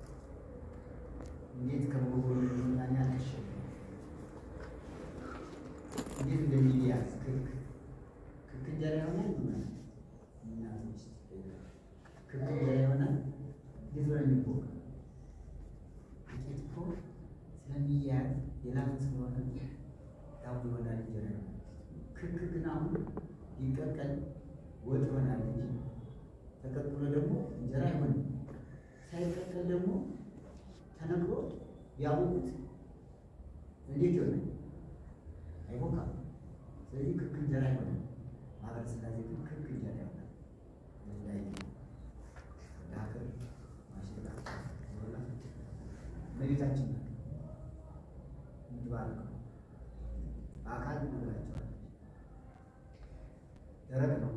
እንዴት ከመጎጎሉ ሚዛን ያልተሸ እንዴት እንደሚያዝ ክክ ክክ እንጀራ ይሆናል ይሆናል እናቶች ክክ እንጀራ ይሆናል። እንዴት ነው የሚቦካ? ጥቂት እኮ ስለሚያዝ የላም ስለሆነ ዳቦ ይሆናል እንጀራ ይሆናል። ክክ ግን አሁን ሊቀቀል ወጥ ይሆናል እንጂ ተቀቅሎ ደግሞ እንጀራ አይሆንም። ሳይቀቀል ደግሞ ተነግሮ ያወቁት እንዴት ይሆናል? አይቦካም። ስለዚህ ክክ እንጀራ አይሆንም። ማህበረ ሥላሴ ግን ክክ እንጀራ ይሆናል። ላይ ዳክር ማሽላ ሆና እመቤታችን ናት የምትባርከው በአካል ነግራቸዋል። ደረቅ ነው።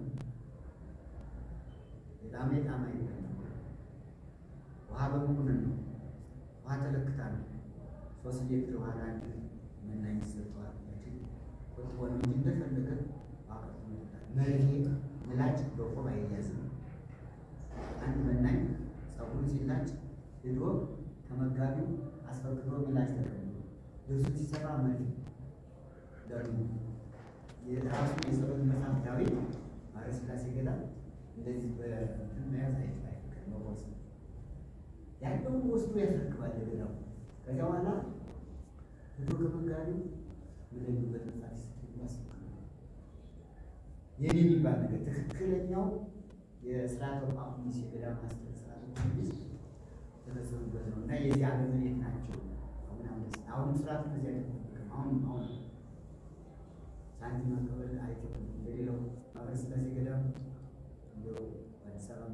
የጣሜ ጣማ አይደለም። ውሃ በመሆንን ነው። ውሃ ተለክታ ነው። ሶስት ሊትር ውሃ ለአንድ መናኝ ይሰጠዋል። ቁጥቦ ነው እንጂ እንደፈለገ ዋቀት ይመጣል። መርፌ ምላጭ በቆብ አይያዝም። አንድ መናኝ ጸጉሩን ሲላጭ ሄዶ ከመጋቢው አስፈቅዶ ምላጭ ተቀብሎ ልብሱን ሲሰፋ መርፌ ደግሞ የራሱ የጸሎት መጽሐፍ ዳዊት ማርያም ሥላሴ ገዳም እንደዚህ በእንትን መያዝ አይፈቅድም። መቦስ ያለውን ወስዶ ያስረክባል ለገዳሙ። ከዚያ በኋላ ህዶ ከመጋቢው ምለዩበት መጽሐፍ ሲሰጥ ያስረክባል። የኔ የሚባል ነገር ትክክለኛው የስርዓተ ጳኩሚስ የገዳም ማስተር ስርዓተ ጳኩሚስ ተፈጸሙበት ነው እና የዚህ ዓለም መሬት ናቸው። አሁን አሁን አሁን ስርዓቱ እዚህ አይጠበቅም። አሁን አሁን ሳንቲም መቀበል አይጠበቅም። እንደሌላው ማህበረ ሥላሴ ገዳም እንደው አዲስ አበባ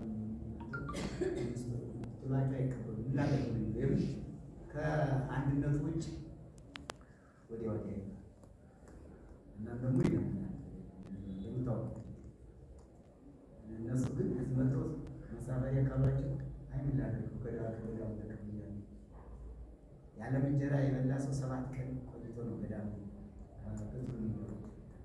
ጥሏቸው አይቀበሉም። ላገ ወይም ከአንድነቱ ውጭ ወዲያ ወዲያ ይላል እና ደግሞ ይለምናል እንደምታውቁ እነሱ ግን እዚህ መጥተው መሳፈሪያ ካሏቸው አይምን ላደርገው ገዳ ከገዳሙ ተቀብያለሁ የዓለም እንጀራ የበላ ሰው ሰባት ቀን ቆይቶ ነው ገዳሙ ቅጥሩ የሚገቡት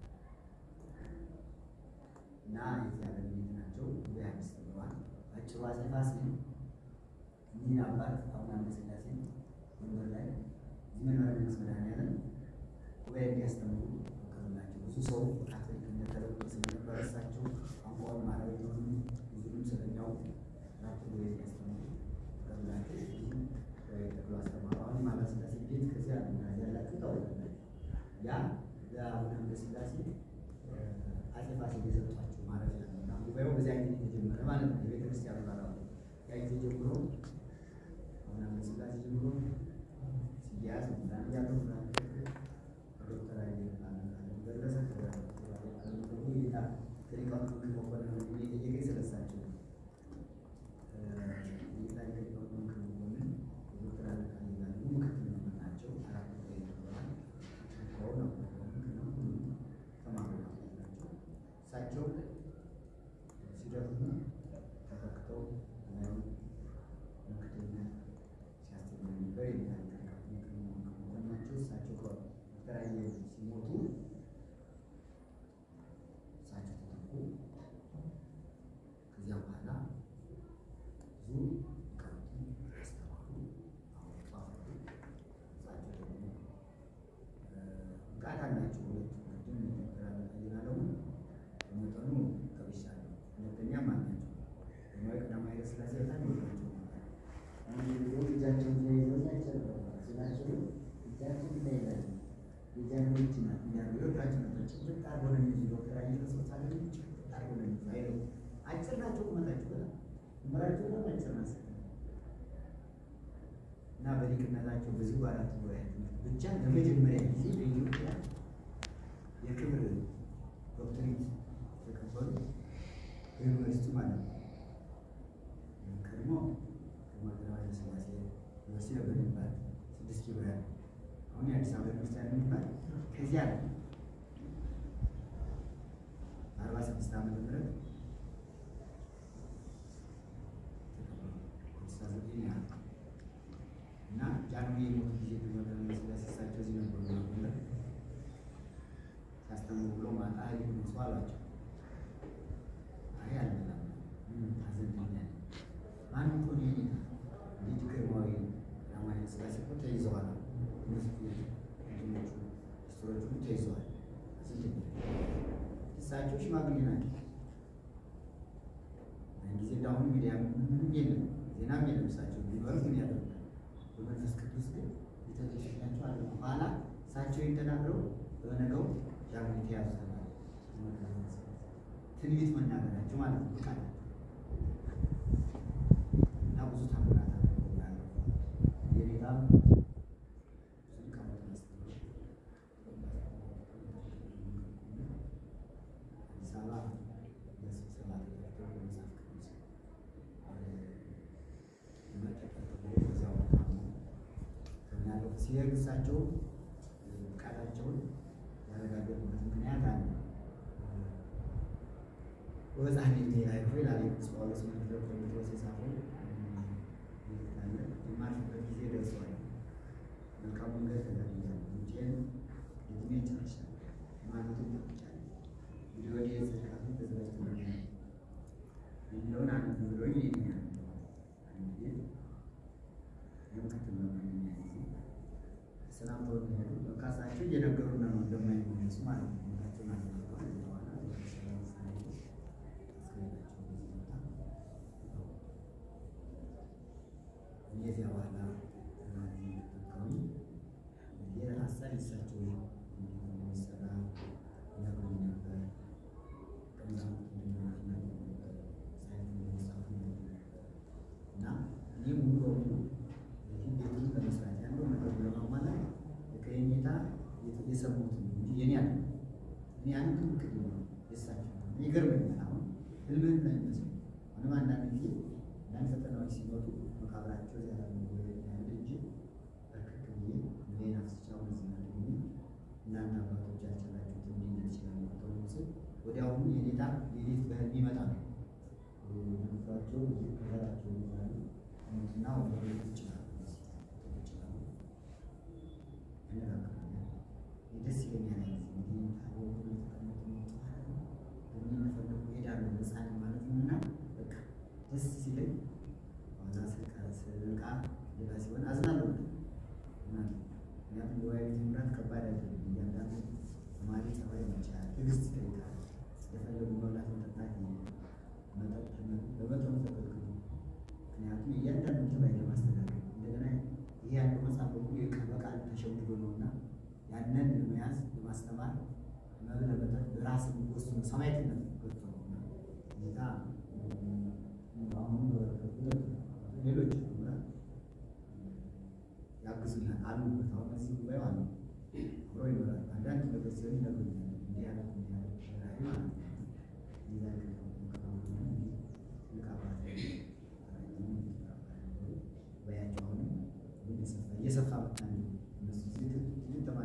እና የዚህ ዓለም ቤት ናቸው። ጉባኤ አዲስ ተብለዋል። አጭሩ አፄ ፋሲል እኒህን አባት አቡነ አምደ ሥላሴ ወንበር ላይ እዚህ መንበረ መንግስት መድኃኔዓለም ጉባኤ እንዲያስተምሩ ፈቀዱላቸው። ብዙ ሰው ካቶሊክነት ተለውጦ ስለነበረ እሳቸው ቋንቋውን ማራዊ ሆኑ ብዙም ስለሚያውቁ ራቸው ጉባኤ እንዲያስተምሩ ፈቀዱላቸው። ይህም ጉባኤ ተክሎ አስተማሩ። አሁን ማህበረ ሥላሴ ቤት ከዚያ ያላችሁ ታወቃላችሁ። ያ ለአቡነ አምደ ሥላሴ አፄ ፋሲል የሰጧቸው ማረፊያ ነው እና ጉባኤው በዚያ ጊዜ የተጀመረ ማለት ነው። የቤተ ክርስቲያኑ ባራ ያ ጊዜ ጀምሮ አቡነ አምደ ሥላሴ ጀምሮ ሲያዝ ምዛን እያሉ ምዛን ዶክተር ኃይሌ ደረሰ ጌታ ከሊቃውንት ምክር መኮንን እየጠየቀ ስለሳቸው ጌታ ከሊቃውንት ምክር መኮንን ዶክተር አለቃ ይላሉ ምክትል መምህር ናቸው። አራት ጉባኤ ተብለዋል። ከሆነ ተማሪ ናቸው። እሳቸው ሲደክሙ ተፈክተው ምክትል ሲያስተምሩ ነበር። የጌታ ሊቃውንት ምክር መኮንን ናቸው። እሳቸው ሳገኝ አርጎ ነው አይለው አጭር ናቸው ቁመታቸው በጣም ምራቸው በጣም አጭር ናቸው እና በሊቅነታቸው በዚህ በአራት ጉባኤ ብቻ ለመጀመሪያ ጊዜ በኢትዮጵያ የክብር ዶክትሬት የተቀበሉ በዩኒቨርሲቲ ማለት ነው። ቀድሞ ቀዳማዊ ኃይለ ሥላሴ ዩኒቨርሲቲ ነበር የሚባል ስድስት ኪሎ ያለ አሁን የአዲስ አበባ ዩኒቨርሲቲ ያለ የሚባል ከዚያ ነው በአርባ ስድስት ዓመተ ምህረት እና ጃንሆይ የሞቱ ጊዜ ቀዳማዊ ኃይለ ሥላሴ እሳቸው እዚህ ነበሩ ነበር ሲያስተምሩ ብሎ ማታ ሀይል ነሱ አሏቸው። አይ አልበላም አዘንተኛ ማን እኮ ነው የኔ ልጅ ግርማዊ ቀዳማዊ ኃይለ ሥላሴ እኮ ተይዘዋል። ስቶሮቹ ተይዘዋል። እሳቸው ሽማግሌ ናቸው። ጊዜ እንዳሁኑ ሚዲያ ምንም የለም፣ ዜናም የለም። እሳቸው ቢኖር ምን ያደርጋል? በመንፈስ ቅዱስ ግን የተደሽናቸው አለ። በኋላ እሳቸው ተናግረው በነገው ጃንሆይ የተያዙ ተባለ። ትንቢት መናገራቸው ማለት ነው ቃል እና ብዙ ታምራት አለ የሌላም ብዙ ሊቃውንት አስተምረው አዲስ አበባ ለስብሰባ ተጠርተው በመጽሐፍ ቅዱስ በዚያው ታሙ ከሚያለው ሲሄድ እሳቸው ቃላቸውን ያረጋገጡበት ምክንያት አለ። ወበዛህን የሚያይሆ ይላል ቅዱስ ጳውሎስ መልእክተ ቆሮንቶስ የጻፈው አለ። የማርፍበት ጊዜ ደርሷል። መልካም መንገድ ተጋድያለሁ፣ ሩጬን ደግሜ ጨርሻለሁ፣ ሃይማኖትን ጠብቄአለሁ። እንግዲህ ወዲህ የጽድቅ ተዘጋጅቶልኛል የሚለውን አንድ ብሎኝ ይኛል እንግዲህ የምክትል መመኛ ጊዜ ሰላም ተወ ሄዱ። በቃ እሳቸው እየነገሩን ነው እንደማይመለሱ ማለት ነው። ሞታቸውን አልተቀበሉ በኋላ እነዚያ በኋላ ተጠቀሙ የሀሳብ ይሳቸው የሚሰራ ነግሩኝ ነበር። ቀምዛሙት እና እኔ ሙሉ በሙሉ ቤቱን ለመስራት ያለው ነገር ለማሟላት ከየኔታ የሰሙት እንጂ የኔ አለ እኔ አንድ ምክር ነው የሳቸው ይገርመኛል። አሁን ህልምህን ነው የሚመስለው። አሁንም አንዳንድ ጊዜ አንዳንድ ፈተናዎች ሲመጡ መቃብራቸው እዚያ ያለ እንጂ በርክክ ብዬ ሌላ ፍስቻውን እዚህ ያለ እናንተ አባቶች ያልቻላችሁት እንዲህ ይችላል ተው ስል ወዲያውኑ የኔታ ሌሊት በህልም ይመጣል። ንፋቸው ከዘራቸው ይሆናሉ እና ወደ ቤት ይችላሉ ይችላሉ ደስ ይለኛል። እንግዲህ ታቦቱ የተቀመጡ የሚፈለጉ ሄዳሉ ነፃን ማለት ነው እና በቃ ደስ ሲለኝ ዋዛ ስልቃ ስልቃ ሌላ ሲሆን አዝናለሁ። ምክንያቱም የዋይ ቤት መምራት ከባድ አይደለም። እያንዳንዱ ተማሪ ጸባይ መቻል ትዕግስት ይጠይቃል። የፈለጉ መብላት መጠጣት መጠጥ በመጠኑ ተከልክሉ። ምክንያቱም እያንዳንዱ ተባይ ለማስተካከል እንደገና ይሄ ያለው መጽሐፍ በሙሉ በቃል ተሸውዶ ነው እና ያንን ለመያዝ ለማስተማር መብል መጠጥ በራስን ወስኖ ሰማዕትነት ገብቶ ነው እና ጌታ አሁን ሌሎች ያግዙኛል አሉበት። አሁን እዚህ ጉባኤ አሉ አብሮ ይኖራል። አንዳንድ ነገር ሲሆን ይነግሩኛል። እንዲህ ያለ እንዲህ ያለ ራይ ማለት ነው እየሰፋ መጣ። እነሱ ትልቅ ተማሪ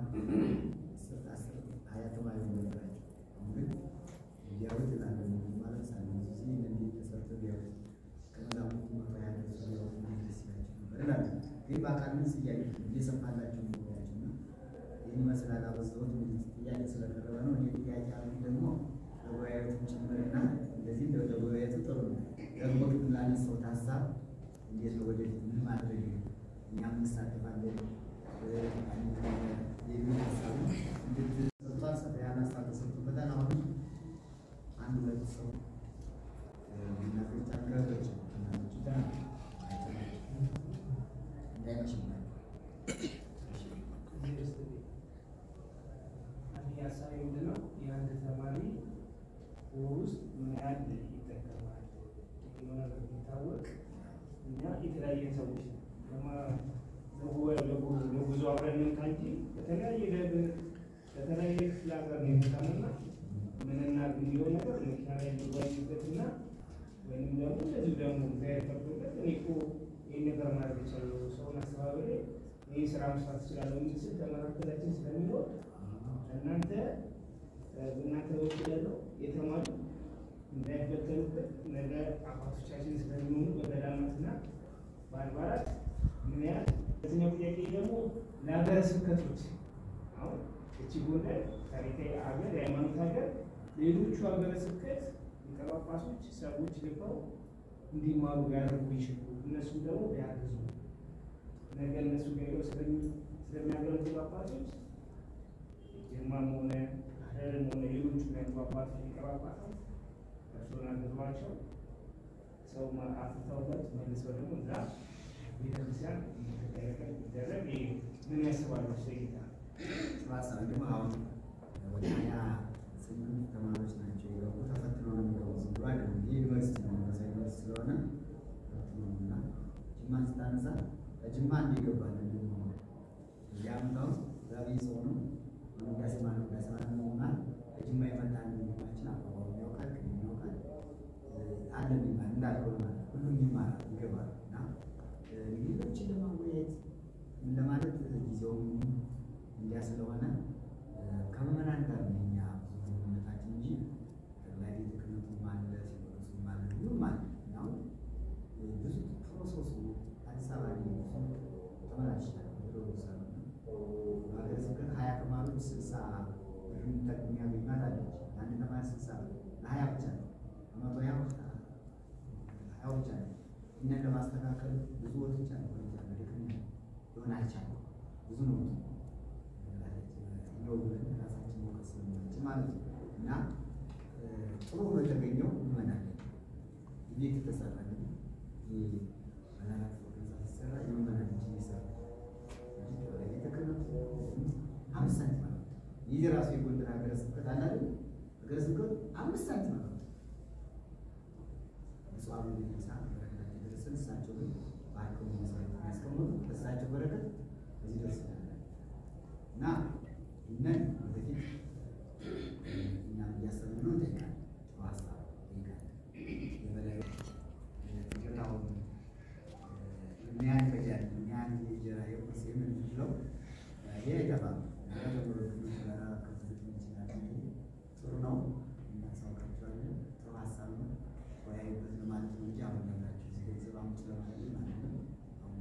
ሀያ ተማሪ ነበራቸው። አሁን ግን እያሉት ላለ ማለት ሳለ ጊዜ እነዚህ ተሰርቶ ቢያዩት ከመላኩት መቶ ሀያ ደርሶ ቢያዩት ደስ ይላቸው ነበር እላለሁ። ግን በአካል ምን ስያዩ እየሰፋላቸው ነገራቸው እና ይህን ይመስላል። አበዛሁት እንግዲህ ጥያቄ ስለቀረበ ነው። እኔ ጥያቄ አሉ ደግሞ ለጉባኤቱም ጭምርና እንደዚህ ለጉባኤቱ ጥሩ ነው። ደግሞ ግን ላነሳሁት ሀሳብ እንዴት ነው ወደፊት ምን ማድረግ እኛም እንሳተፋለን የሚል ሀሳብ እንድትሰጧል። ሰፋ ያለ ሀሳብ ተሰጥቶበታል። አሁንም አንድ ሁለት ሰው እናቶች አንገቶች እናቶች ጋር እንዳይመሽባቸው ሀሳቢ ምንድን ነው? የአንድ ተማሪ ወር ውስጥ ምን ያህል ይጠቀማል የሚለው ነገር ቢታወቅ እኛ የተለያየ ሰዎች ነን። ለማ- ለጉ- ለጉ- ለጉዞ አብረን እንምጣ እንጂ በተለያየ ደብር በተለያየ ክፍለ ሀገር ነው የመጣንና ምንና የሚለው ነገር መኪና ላይ እንወያይበትና ወይም ደግሞ እንደዚሁ ደግሞ እግዚአብሔር ፈቅዶለት እኔ እኮ ይህን ነገር ማድረግ እችላለሁ ሰውን አስተባብሬ ይህ ስራ መስራት እችላለሁ የሚል ስል በመካከላችን ስለሚኖር እናንተ በእናንተ በኩል ያለው የተማሩ እንዳይበተኑበት ነገ አባቶቻችን ስለሚሆኑ በገዳማትና በአድባራት ምን ያህል በዚህኛው ጥያቄ ደግሞ ለሀገረ ስብከቶች አሁን እቺ ጎንደር ታሪካዊ ሀገር የሃይማኖት ሀገር ሌሎቹ ሀገረ ስብከት ሊቀ ጳጳሶች ሰዎች ልከው እንዲማሩ ሊያደርጉ ይችሉ እነሱ ደግሞ ቢያግዙ ነገ እነሱ ጋር ሄደው ስለሚ- ስለሚያገለግሉ ጳጳሶች ጅማም ሆነ ሐረርም ሆነ ሌሎቹ ላይ ጳጳሶች ሊቀ ጳጳሳት እርሱን አግዟቸው ሰው ማ- አፍርተውበት መልሰው ደግሞ እዛ ቤተክርስቲያን እንድትገለገል ቢደረግ ይሄ ምን ያስባሉ? ጌታ ማሳብ ደግሞ አሁን ወደ ሀያ ስምንት ተማሪዎች ናቸው የገቡ ተፈትኖ ነው የሚገቡ ዝም ብሎ አይደለም። ይህ ዩኒቨርሲቲ ነው መንፈሳዊ ዩኒቨርሲቲ ስለሆነ ተፈትኖ ነው እና ጅማን ስታነሳ ከጅማ እንዲ ይገባል እንዲሁ ያምታው ዛሬ ሰው ነው ውዳሴ ማለ ውዳሴ ማለ ነውና ከጅማ የመጣ ወንድማችን አቋቋሙ ያውቃል ቅድም ያውቃል አለ የሚባል እንዳልሆነ ማለት ሁሉም ይማራል ይገባል እና እንግዲህ ሌሎችን ለማወያየት ምን ለማለት ጊዜውም እንዲያ ስለሆነ ከምዕመናን ጋር ነው እኛ ብዙ ግንኙነታችን እንጂ ጠቅላይ ቤተ ክህነቱም አለ ሲኖዶሱም አለ ሁሉም አለ እና አሁን ብዙ ፕሮሰሱ አዲስ አበባ ላይ ብዙ ተመላልሻለሁ ፕሮሰስ በሀገረ ስብከት ሀያ ተማሪዎች ስልሳ ብር የሚያገኟት አለች አንድ ተማሪ ስልሳ ብር ለሀያ ብቻ ነው ከመቶ ሀያ ሀያው ብቻ ነው እኛን ለማስተካከል ብዙ ወቶች አለ ወቶች ድክም ሊሆን አልቻለም ብዙ ነው ነው ብለን ራሳችን መውቀስ ስለምንችል ማለት ነው እና ጥሩ ነው የተገኘው እንመናለን ቤት የተሰራ ግን መናራት ህንፃ ሲሰራ የመመናን እንጂ ይሰራ ቤተ ክህነቱ አምስት ሳንቲም ማለት ነው ይህ ራሱ የጎንደር ሀገረ ስብከት አለ አይደል ሀገረ ስብከቱ አምስት ሳንቲም ማለት ነው ብፁዕ አቡነ ዲሳ በረከታቸው ይድረስልን እሳቸው ግን በአርከሙ መሰረት የሚያስቀምጡ በእሳቸው በረከት እዚህ ደርሰናል እና ይህንን ወደፊት እኛም እያሰብን ነው። እንጠይቃለን፣ ጥሩ ሀሳብ እንጠይቃለን። የበላይ እንጀራውን ምን ያህል ይፈጃል፣ ምን ያህል የእንጀራ የቁርስ የምን ብለው ይሄ አይጠፋም። ነገ ተምሮ ጋራ ከፍት እንችላለን። ጥሩ ነው፣ እናሳውቃቸዋለን። ጥሩ ሀሳብ ነው፣ ወያዩበት ነው ማለት ነው እንጂ አሁን ነግራችሁ እዚህ ገንዘብ አምጡ ለማለት ማለት ነው። አሁን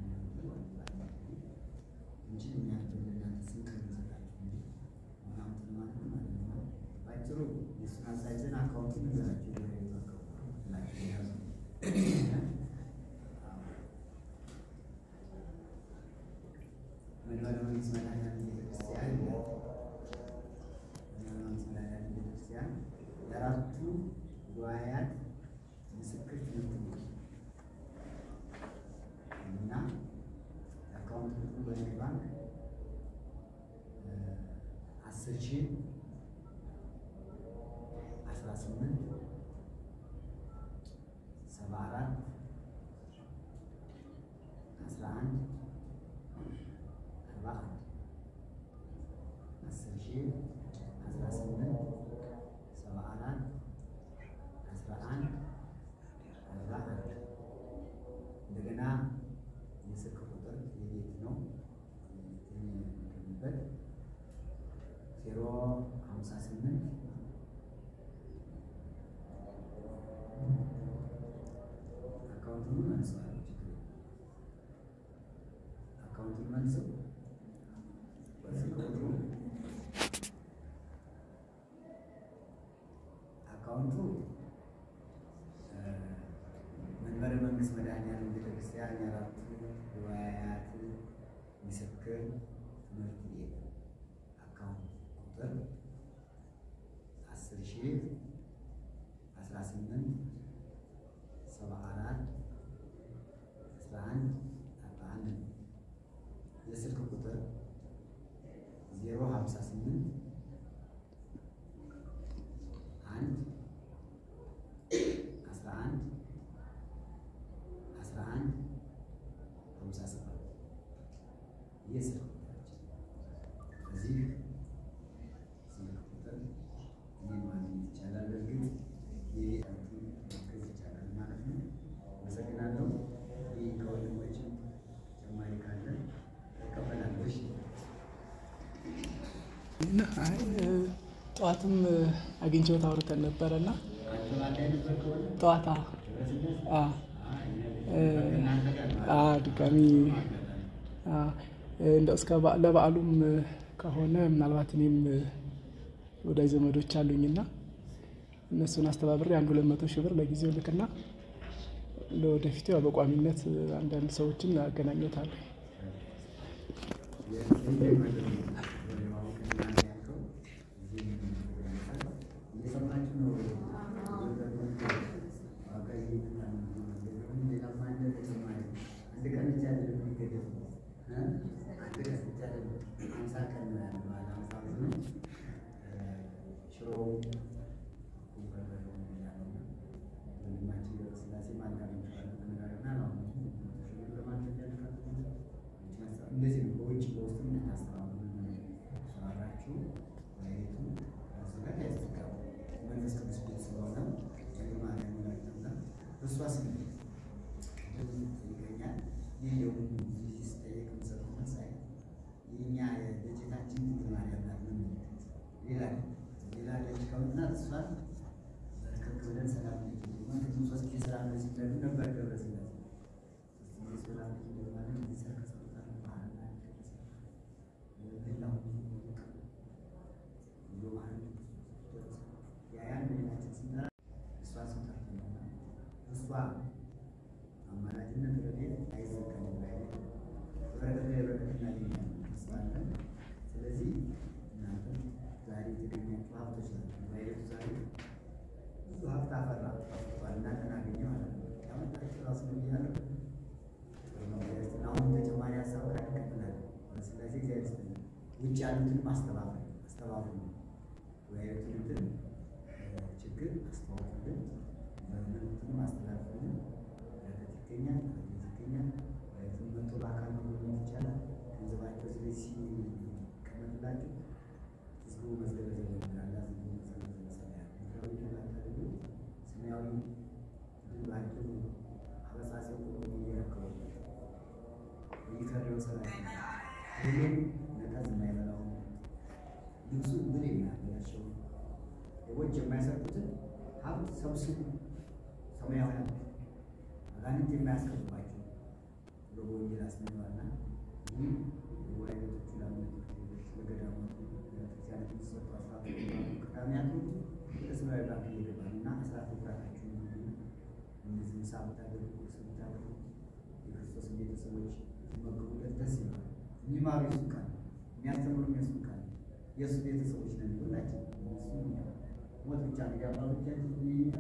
እንጂ እኛ ለእናንተ ስንቅ እንሰጣችሁ እንጂ ምናምን ማለት ነው ማለት ነው። ባጭሩ የእሱን አሳይዘን አካውንቱን ንገራችሁ የብሔራዊ አካውንት ብላችሁ ያዙ። መንበረ መንግስት መድኃኔዓለም ቤተክርስቲያን ይላል። መንበረ መንግስት መድኃኔዓለም ቤተክርስቲያን ለአራቱ ጉባኤያት ምስክር ትምህርት ቤት እና የአካውንት ቁጥሩ በንግድ ባንክ አስር ሺህ አስራ ስምንት ሰባ አራት አስራ አንድ አርባ አንድ አስር ሺህ አስራ ስምንት ሰባ አራት አስራ አንድ አርባ አንድ እንደገና የስልክ ቁጥር የቤት ነው የሚገኝበት ዜሮ ሀምሳ ስምንት አካውንቱን መልሰዋል። ችግር የለም። አካውንቱን መልሰው በስልክ ቁጥሩ አካውንቱ መንበረ መንግስት መድኃኔዓለም ቤተክርስቲያን የአራቱ ጉባኤያት ምስክር ትምህርት ቤት አካውንት ቁጥር አስር ሺህ አስራ ስምንት ሰባ አራት አስራ አንድ አርባ አንድ ነው። የስልክ ቁጥር ዜሮ ሀምሳ ስምንት አንድ አይ ጠዋትም አግኝቼው አውርተን ነበረና አንተ ባንድ አይነት በከሆነ ጠዋታ ድረስነት አ እናንተ ጋር ነው አ ድጋሚ አ እንደው እስከ በዓ- ለበዓሉም ከሆነ ምናልባት እኔም ወዳጅ ዘመዶች አሉኝና እነሱን አስተባብሬ አንድ ሁለት መቶ ሺህ ብር ለጊዜው ልክና ለወደፊቱ ያው በቋሚነት አንዳንድ ሰዎችን አገናኘታለሁ። እንደዚህ ነው። በውጭ በውስጥ የምታስተባብሩ ሰራችሁ ወይቱ እሱ ጋር ያስተጋቡ መንፈስ ቅዱስ ቤት ስለሆነ ማርያም ላይና እሷ ስም ይገኛል። ይህ ደግሞ እዚህ ስጠየቅ የምሰጠው መልስ አይ የእኛ የበጀታችን ድንግል ማርያም ናት ምን ሌላ ሌላ ልጅ ከሆና እሷን በርከክ ብለን ሰላም ቅድም ሶስት ጊዜ ሰላም ለዚህ ብለን ነበር ገብረ ስላሴ ሶስት ጊዜ ሰላም ለዚህ ማለት ሊሰር ከሰውታል ባህል ሌላው ብሎ ማለት ያያን ሌላችን ስንጠራ እሷ ስንጠራ እሷ አማላጅነት ረድኤት አይዘጋም ላይ በረከት ላይ በረከት እናገኛለን ተስፋለን። ስለዚህ እናንተ ዛሬ የተገኛችሁ ሀብቶች ናቸው። ባይለቱ ዛሬ ብዙ ሀብት አፈራ አፍርቷል። እናንተን አገኘ ማለት ነው። ያመጣችሁ ራሱ ነው እያለ አሁን ተጨማሪ ሀሳብ ላይ እንቀጥላለን። ስለዚህ እግዚአብሔር ይስጥልን። ውጭ ያሉትንም አስተባብሩ አስተባብሩ ወይቱንም ችግር አስተዋውቁልን፣ መልዕክቱንም አስተላልፉልን። በረከት ይገኛል፣ በረከት ይገኛል። ወይቱን መጥቶ በአካል መጎብኘት ይቻላል። ገንዘባቸው እዚህ ሲቀመጥላችሁ ህዝቡ መዝገበ ዘበኛላ ምድራዊ ድላታሉ ሰማያዊ ድላቸው አበሳሰው እየረከቡ የሚከረው ሰራ ሁሉም ነቀዝ የማይበላው ልብሱ ምን የሚያበላሸው ሰዎች የማይሰርቁትን ሀብት ሰብስቡ። ሰማያዊ ሀብት አጋንንት የማያስገቡባቸው ብሎ በወንጌል አስተምሯልና ይህ የወላጆቹ ላመለክቱ ለገዳማቱ ቤተክርስቲያን የሚሰጡ አስራት ቅዳሜያቱ ወደ ሰማያዊ ባንክ እየገባሉ እና አስራት ኩራታችሁ እነዚህ ምሳ ብታደርጉ ቁርስ ብታደርጉ የክርስቶስ ቤተሰቦች ሲመገቡለት ደስ ይላል። የሚማሩ የሱ ቃል የሚያስተምሩ የሱ ቃል የእሱ ቤተሰቦች ነን ሁላችን። እነሱ ሞት ብቻ እንግዲህ አባቶቻችን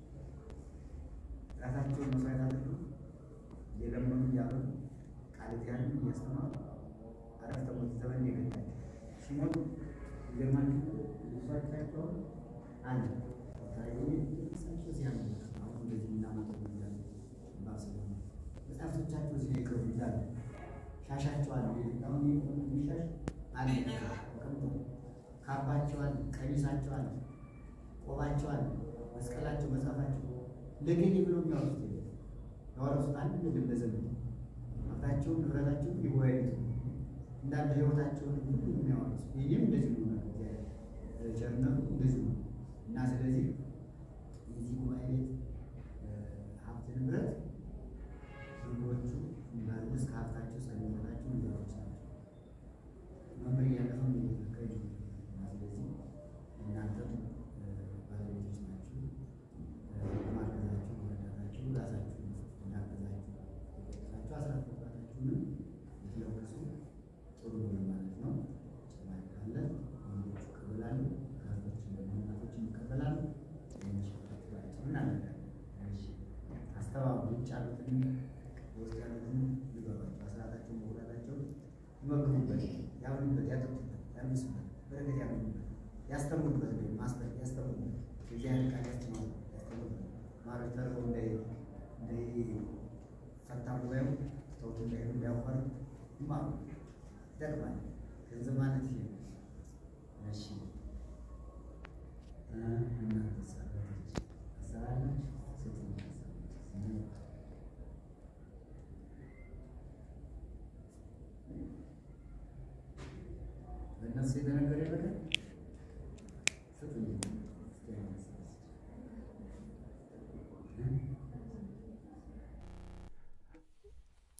ራሳቸውን መስዋዕት አድርገው እየለመኑ እያበሉ ቃል እግዚአብሔርን እያስተማሩ አረፍተ ሞት ዘመን የገታቸው ሲሞቱ ይገርማችሁ ልሷቻቸው አለ ታዬ እሳቸው ሲያምኑ አሁን እንደዚህ እናመጣው እያሉ ባስበ መጽሐፍቶቻቸው እዚህ ነው የቀሩ ይላሉ። ሻሻቸው አለ አሁን የሚሻሽ አለ ተቀምጦ ካባቸው አለ ቀሚሳቸው አለ ቆባቸው አለ መስቀላቸው መጽሐፋቸው ለገሌ ብለው የሚያወሩት የለም። ያወረሱት አንድ ምግብ ለዘመን ሀብታቸውን ንብረታቸውን ይወያዩት እንዳለ ህይወታቸውን ሁሉ የሚያወሩት ይህም እንደዚህ ነው። ቸርነቱ እንደዚህ ነው እና ስለዚህ የዚህ ጉባኤ ቤት ሀብት ንብረት ብዙዎቹ እንዳሉ እስከ ሀብታቸው ሰሚነታቸው እንዲያዎች ናቸው። መምህር እያለፈ እየተከል እና ስለዚህ እናንተም ባለቤቶች ናችሁ። ማገዛችሁ መረዳታችሁ ራሳችሁ እንዳገዛችሁ ሳችሁ አስራት መግባታችሁንም ብትለግሱ ጥሩ ነው ማለት ነው። ጭማሪ ካለ ወንዶቹ ይቀበላሉ፣ ከቶችን ደግሞ እናቶችን ይቀበላሉ። የሚሸጣችሁ ባጭሩ እናደርጋለን። እሺ አስተባብሩ። ውጭ ያሉትን ውስጥ ያሉትን ይበሏቸው፣ አስራታቸውን መጉዳታቸውን ይመግቡበት፣ ያምኑበት፣ ያጠጡበት፣ ያምሱበት፣ በረከት ያምኑበት፣ ያስተምሩበት፣ ወይም ማስበት ያስተምሩበት፣ የእግዚአብሔር ቃል ያስተምሩበት፣ ያስተምሩበት ማሮች ተርበው እንዳይ ፈታ ጉባኤው ተውት እንዳይሉ እንዲያኳር ይማሩ ይጠቅማል። ገንዘብ ማለት ይሄ ነው። እሺ እናንተ ሰራተኞች አሰራላችሁ ስትኝ በእነሱ የተነገረ ነገር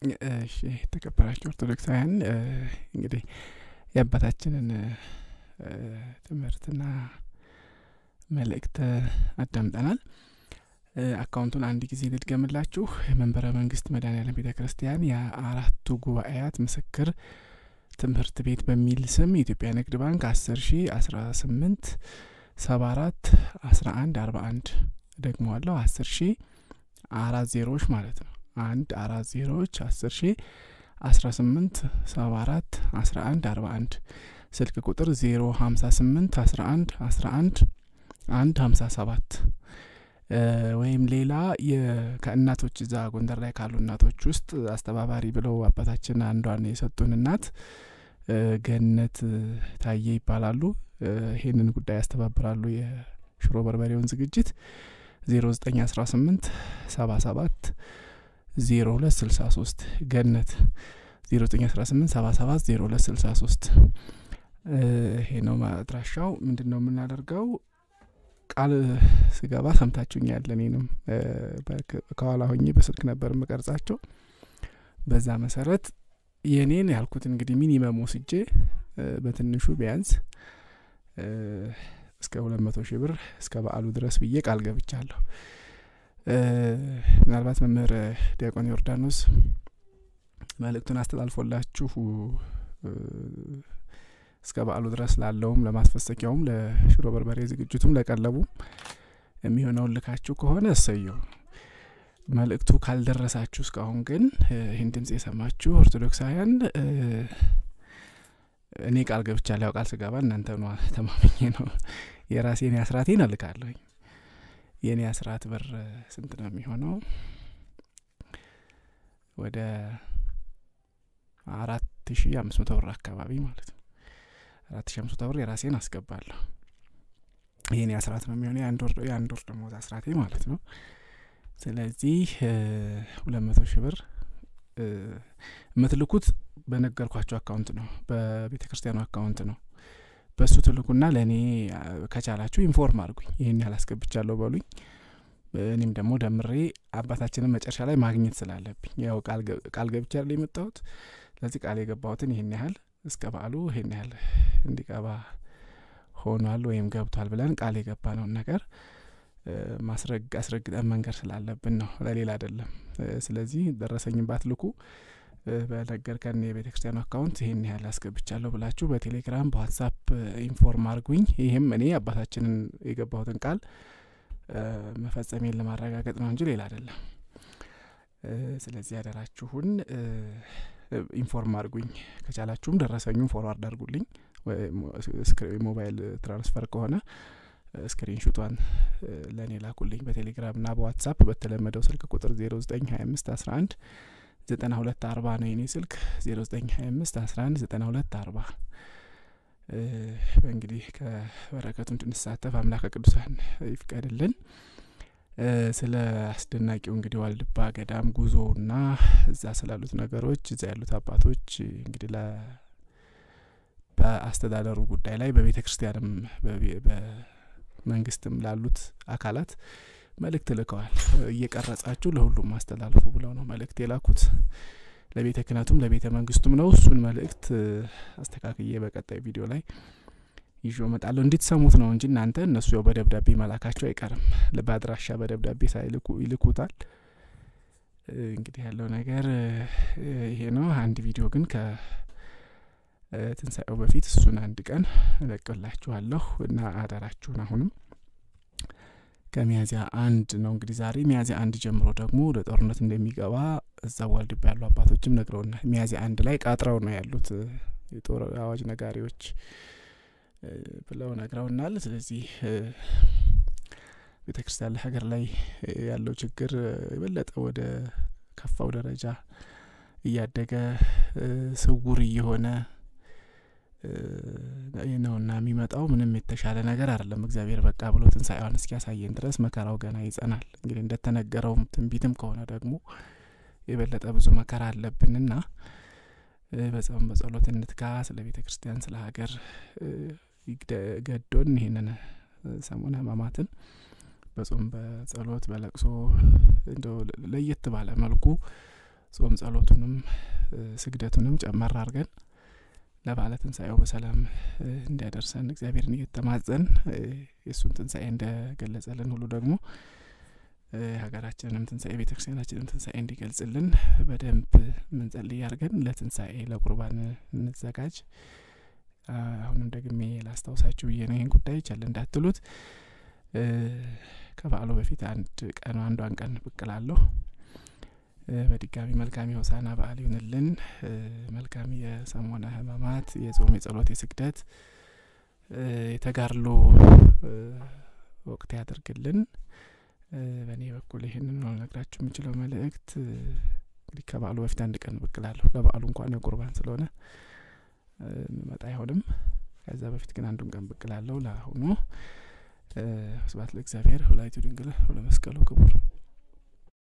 እሺ የተከበራችሁ ኦርቶዶክሳውያን እንግዲህ የአባታችንን ትምህርትና መልእክት አዳምጠናል። አካውንቱን አንድ ጊዜ ልድገምላችሁ። መንበረ መንግስት መድኃኔዓለም ቤተ ክርስቲያን የአራቱ ጉባኤያት ምስክር ትምህርት ቤት በሚል ስም የኢትዮጵያ ንግድ ባንክ አስር ሺ አስራ ስምንት ሰባ አራት አስራ አንድ አርባ አንድ ደግመዋለሁ አስር ሺ አራት ዜሮዎች ማለት ነው አንድ አራት ዜሮዎች አስር ሺ አስራ ስምንት ሰባ አራት አስራ አንድ አርባ አንድ ስልክ ቁጥር ዜሮ ሀምሳ ስምንት አስራ አንድ አስራ አንድ አንድ ሀምሳ ሰባት ወይም ሌላ ከእናቶች እዛ ጎንደር ላይ ካሉ እናቶች ውስጥ አስተባባሪ ብለው አባታችን አንዷን የሰጡን እናት ገነት ታዬ ይባላሉ። ይሄንን ጉዳይ ያስተባብራሉ። የሽሮ በርበሬውን ዝግጅት ዜሮ ዘጠኝ አስራ ስምንት ሰባ ሰባት ዜሮ ሁለት ስልሳ ሶስት ገነት ዜሮ ዘጠኝ አስራ ስምንት ሰባ ሰባት ዜሮ ሁለት ስልሳ ሶስት ይሄ ነው አድራሻው። ምንድን ነው የምናደርገው? ቃል ስገባ ሰምታችሁኛል። እኔንም ከኋላ ሆኜ በስልክ ነበር የምቀርጻቸው። በዛ መሰረት የኔን ያልኩት እንግዲህ ሚኒመም ወስጄ በትንሹ ቢያንስ እስከ ሁለት መቶ ሺህ ብር እስከ በዓሉ ድረስ ብዬ ቃል ገብቻለሁ። ምናልባት መምህር ዲያቆን ዮርዳኖስ መልእክቱን አስተላልፎላችሁ እስከ በዓሉ ድረስ ላለውም ለማስፈሰኪያውም ለሽሮ በርበሬ ዝግጅቱም ለቀለቡም የሚሆነውን ልካችሁ ከሆነ እሰየው። መልእክቱ ካልደረሳችሁ እስካሁን ግን ይህን ድምጽ የሰማችሁ ኦርቶዶክሳውያን እኔ ቃል ገብቻለሁ። ያው ቃል ስገባ እናንተ ነ ተማመኘ ነው የራሴን አስራቴን እልካለሁኝ። የእኔ አስራት ብር ስንት ነው የሚሆነው? ወደ አራት ሺ አምስት መቶ ብር አካባቢ ማለት ነው። አራት ሺ አምስት መቶ ብር የራሴን አስገባለሁ። ይህን አስራት ነው የሚሆነው የአንድ ወር ደሞዝ አስራቴ ማለት ነው። ስለዚህ ሁለት መቶ ሺህ ብር የምትልኩት በነገርኳቸው አካውንት ነው፣ በቤተ ክርስቲያኑ አካውንት ነው። በእሱ ትልኩና ለእኔ ከቻላችሁ ኢንፎርም አድርጉኝ። ይህን ያህል አስገብቻለሁ በሉኝ። እኔም ደግሞ ደምሬ አባታችንን መጨረሻ ላይ ማግኘት ስላለብኝ ያው ቃል ገብቻ ያለ የመጣሁት ስለዚህ ቃል የገባሁትን ይህን ያህል እስከ በዓሉ ይህን ያህል እንዲቀባ ሆኗል ወይም ገብቷል ብለን ቃል የገባነውን ነገር ማስረግ አስረግጠን መንገር ስላለብን ነው፣ ለሌላ አይደለም። ስለዚህ ደረሰኝን ባትልኩ በነገርከን የቤተ ክርስቲያኑ አካውንት ይህን ያህል አስገብቻለሁ ብላችሁ በቴሌግራም በዋትሳፕ ኢንፎርም አድርጉኝ። ይህም እኔ አባታችንን የገባሁትን ቃል መፈጸሜን ለማረጋገጥ ነው እንጂ ሌላ አይደለም። ስለዚህ ያደራችሁን ኢንፎርም አድርጉኝ። ከቻላችሁም ደረሰኙን ፎርዋርድ አድርጉልኝ። ሞባይል ትራንስፈር ከሆነ ስክሪንሹቷን ለእኔ ላኩልኝ በቴሌግራም ና በዋትሳፕ በተለመደው ስልክ ቁጥር ዜሮ ዘጠኝ ሀያ አምስት አስራ አንድ ዘጠና ሁለት አርባ ነው የኔ ስልክ ዜሮ ዘጠኝ ሀያ አምስት አስራ አንድ ዘጠና ሁለት አርባ እንግዲህ ከበረከቱ እንድንሳተፍ አምላከ ቅዱሳን ይፍቀድልን። ስለ አስደናቂው እንግዲህ ዋልድባ ገዳም ጉዞና እዛ ስላሉት ነገሮች እዛ ያሉት አባቶች እንግዲህ በአስተዳደሩ ጉዳይ ላይ በቤተ ክርስቲያንም በመንግስትም ላሉት አካላት መልእክት ልከዋል። እየቀረጻችሁ ለሁሉም አስተላልፉ ብለው ነው መልእክት የላኩት። ለቤተ ክህነቱም ለቤተ መንግስቱም ነው። እሱን መልእክት አስተካክዬ በቀጣይ ቪዲዮ ላይ ይዞ እመጣለሁ። እንድትሰሙት ነው እንጂ እናንተ እነሱ ያው በደብዳቤ መላካቸው አይቀርም። በአድራሻ በደብዳቤ ሳይልኩ ይልኩታል። እንግዲህ ያለው ነገር ይሄ ነው። አንድ ቪዲዮ ግን ከትንሣኤው በፊት እሱን አንድ ቀን እለቅላችኋለሁ እና አደራችሁን አሁንም ከሚያዚያ አንድ ነው እንግዲህ ዛሬ ሚያዚያ አንድ ጀምሮ ደግሞ ወደ ጦርነት እንደሚገባ እዛ ዋልድባ ያሉ አባቶችም ነግረውናል። ሚያዚያ አንድ ላይ ቃጥረው ነው ያሉት የጦር አዋጅ ነጋሪዎች ብለው ነግረውናል። ስለዚህ ቤተ ክርስቲያን ለሀገር ላይ ያለው ችግር የበለጠ ወደ ከፋው ደረጃ እያደገ ስውር እየሆነ ነውና የሚመጣው ምንም የተሻለ ነገር አይደለም። እግዚአብሔር በቃ ብሎ ትንሣኤዋን እስኪያሳየን ድረስ መከራው ገና ይጸናል። እንግዲህ እንደተነገረውም ትንቢትም ከሆነ ደግሞ የበለጠ ብዙ መከራ አለብንና በጸም በጸሎት እንትጋ። ስለ ቤተ ክርስቲያን ስለ ሀገር ገዶን ይህንን ሰሙነ ሕማማትን በጾም በጸሎት በለቅሶ እንደ ለየት ባለ መልኩ ጾም ጸሎቱንም ስግደቱንም ጨመር አድርገን ለበዓለ ትንሣኤው በሰላም እንዲያደርሰን እግዚአብሔርን እየተማጸን የእሱን ትንሣኤ እንደገለጸልን ሁሉ ደግሞ ሀገራችንንም ትንሣኤ ቤተ ክርስቲያናችንም ትንሣኤ እንዲገልጽልን በደንብ ምንጸልይ አድርገን ለትንሣኤ ለቁርባን እንዘጋጅ። አሁንም ደግሜ ላስታውሳችሁ ብዬ ነው ይህን ጉዳይ ቸል እንዳትሉት። ከበዓሉ በፊት አንድ ቀን አንዷን ቀን ብቅ እላለሁ። በድጋሚ መልካም የሆሳና በዓል ይሁንልን። መልካም የሰሞነ ሕማማት የጾም የጸሎት የስግደት የተጋድሎ ወቅት ያደርግልን። በእኔ በኩል ይህንን ነው ልነግራችሁ የምችለው መልእክት። እንግዲህ ከበዓሉ በፊት አንድ ቀን ብቅ እላለሁ። ለበዓሉ እንኳን የቁርባን ስለሆነ መጣ አይሆንም። ከዛ በፊት ግን አንዱን ቀን ብቅ እላለሁ። ለአሁኑ ስብሐት ለእግዚአብሔር ወለወላዲቱ ድንግል ወለመስቀሉ ክቡር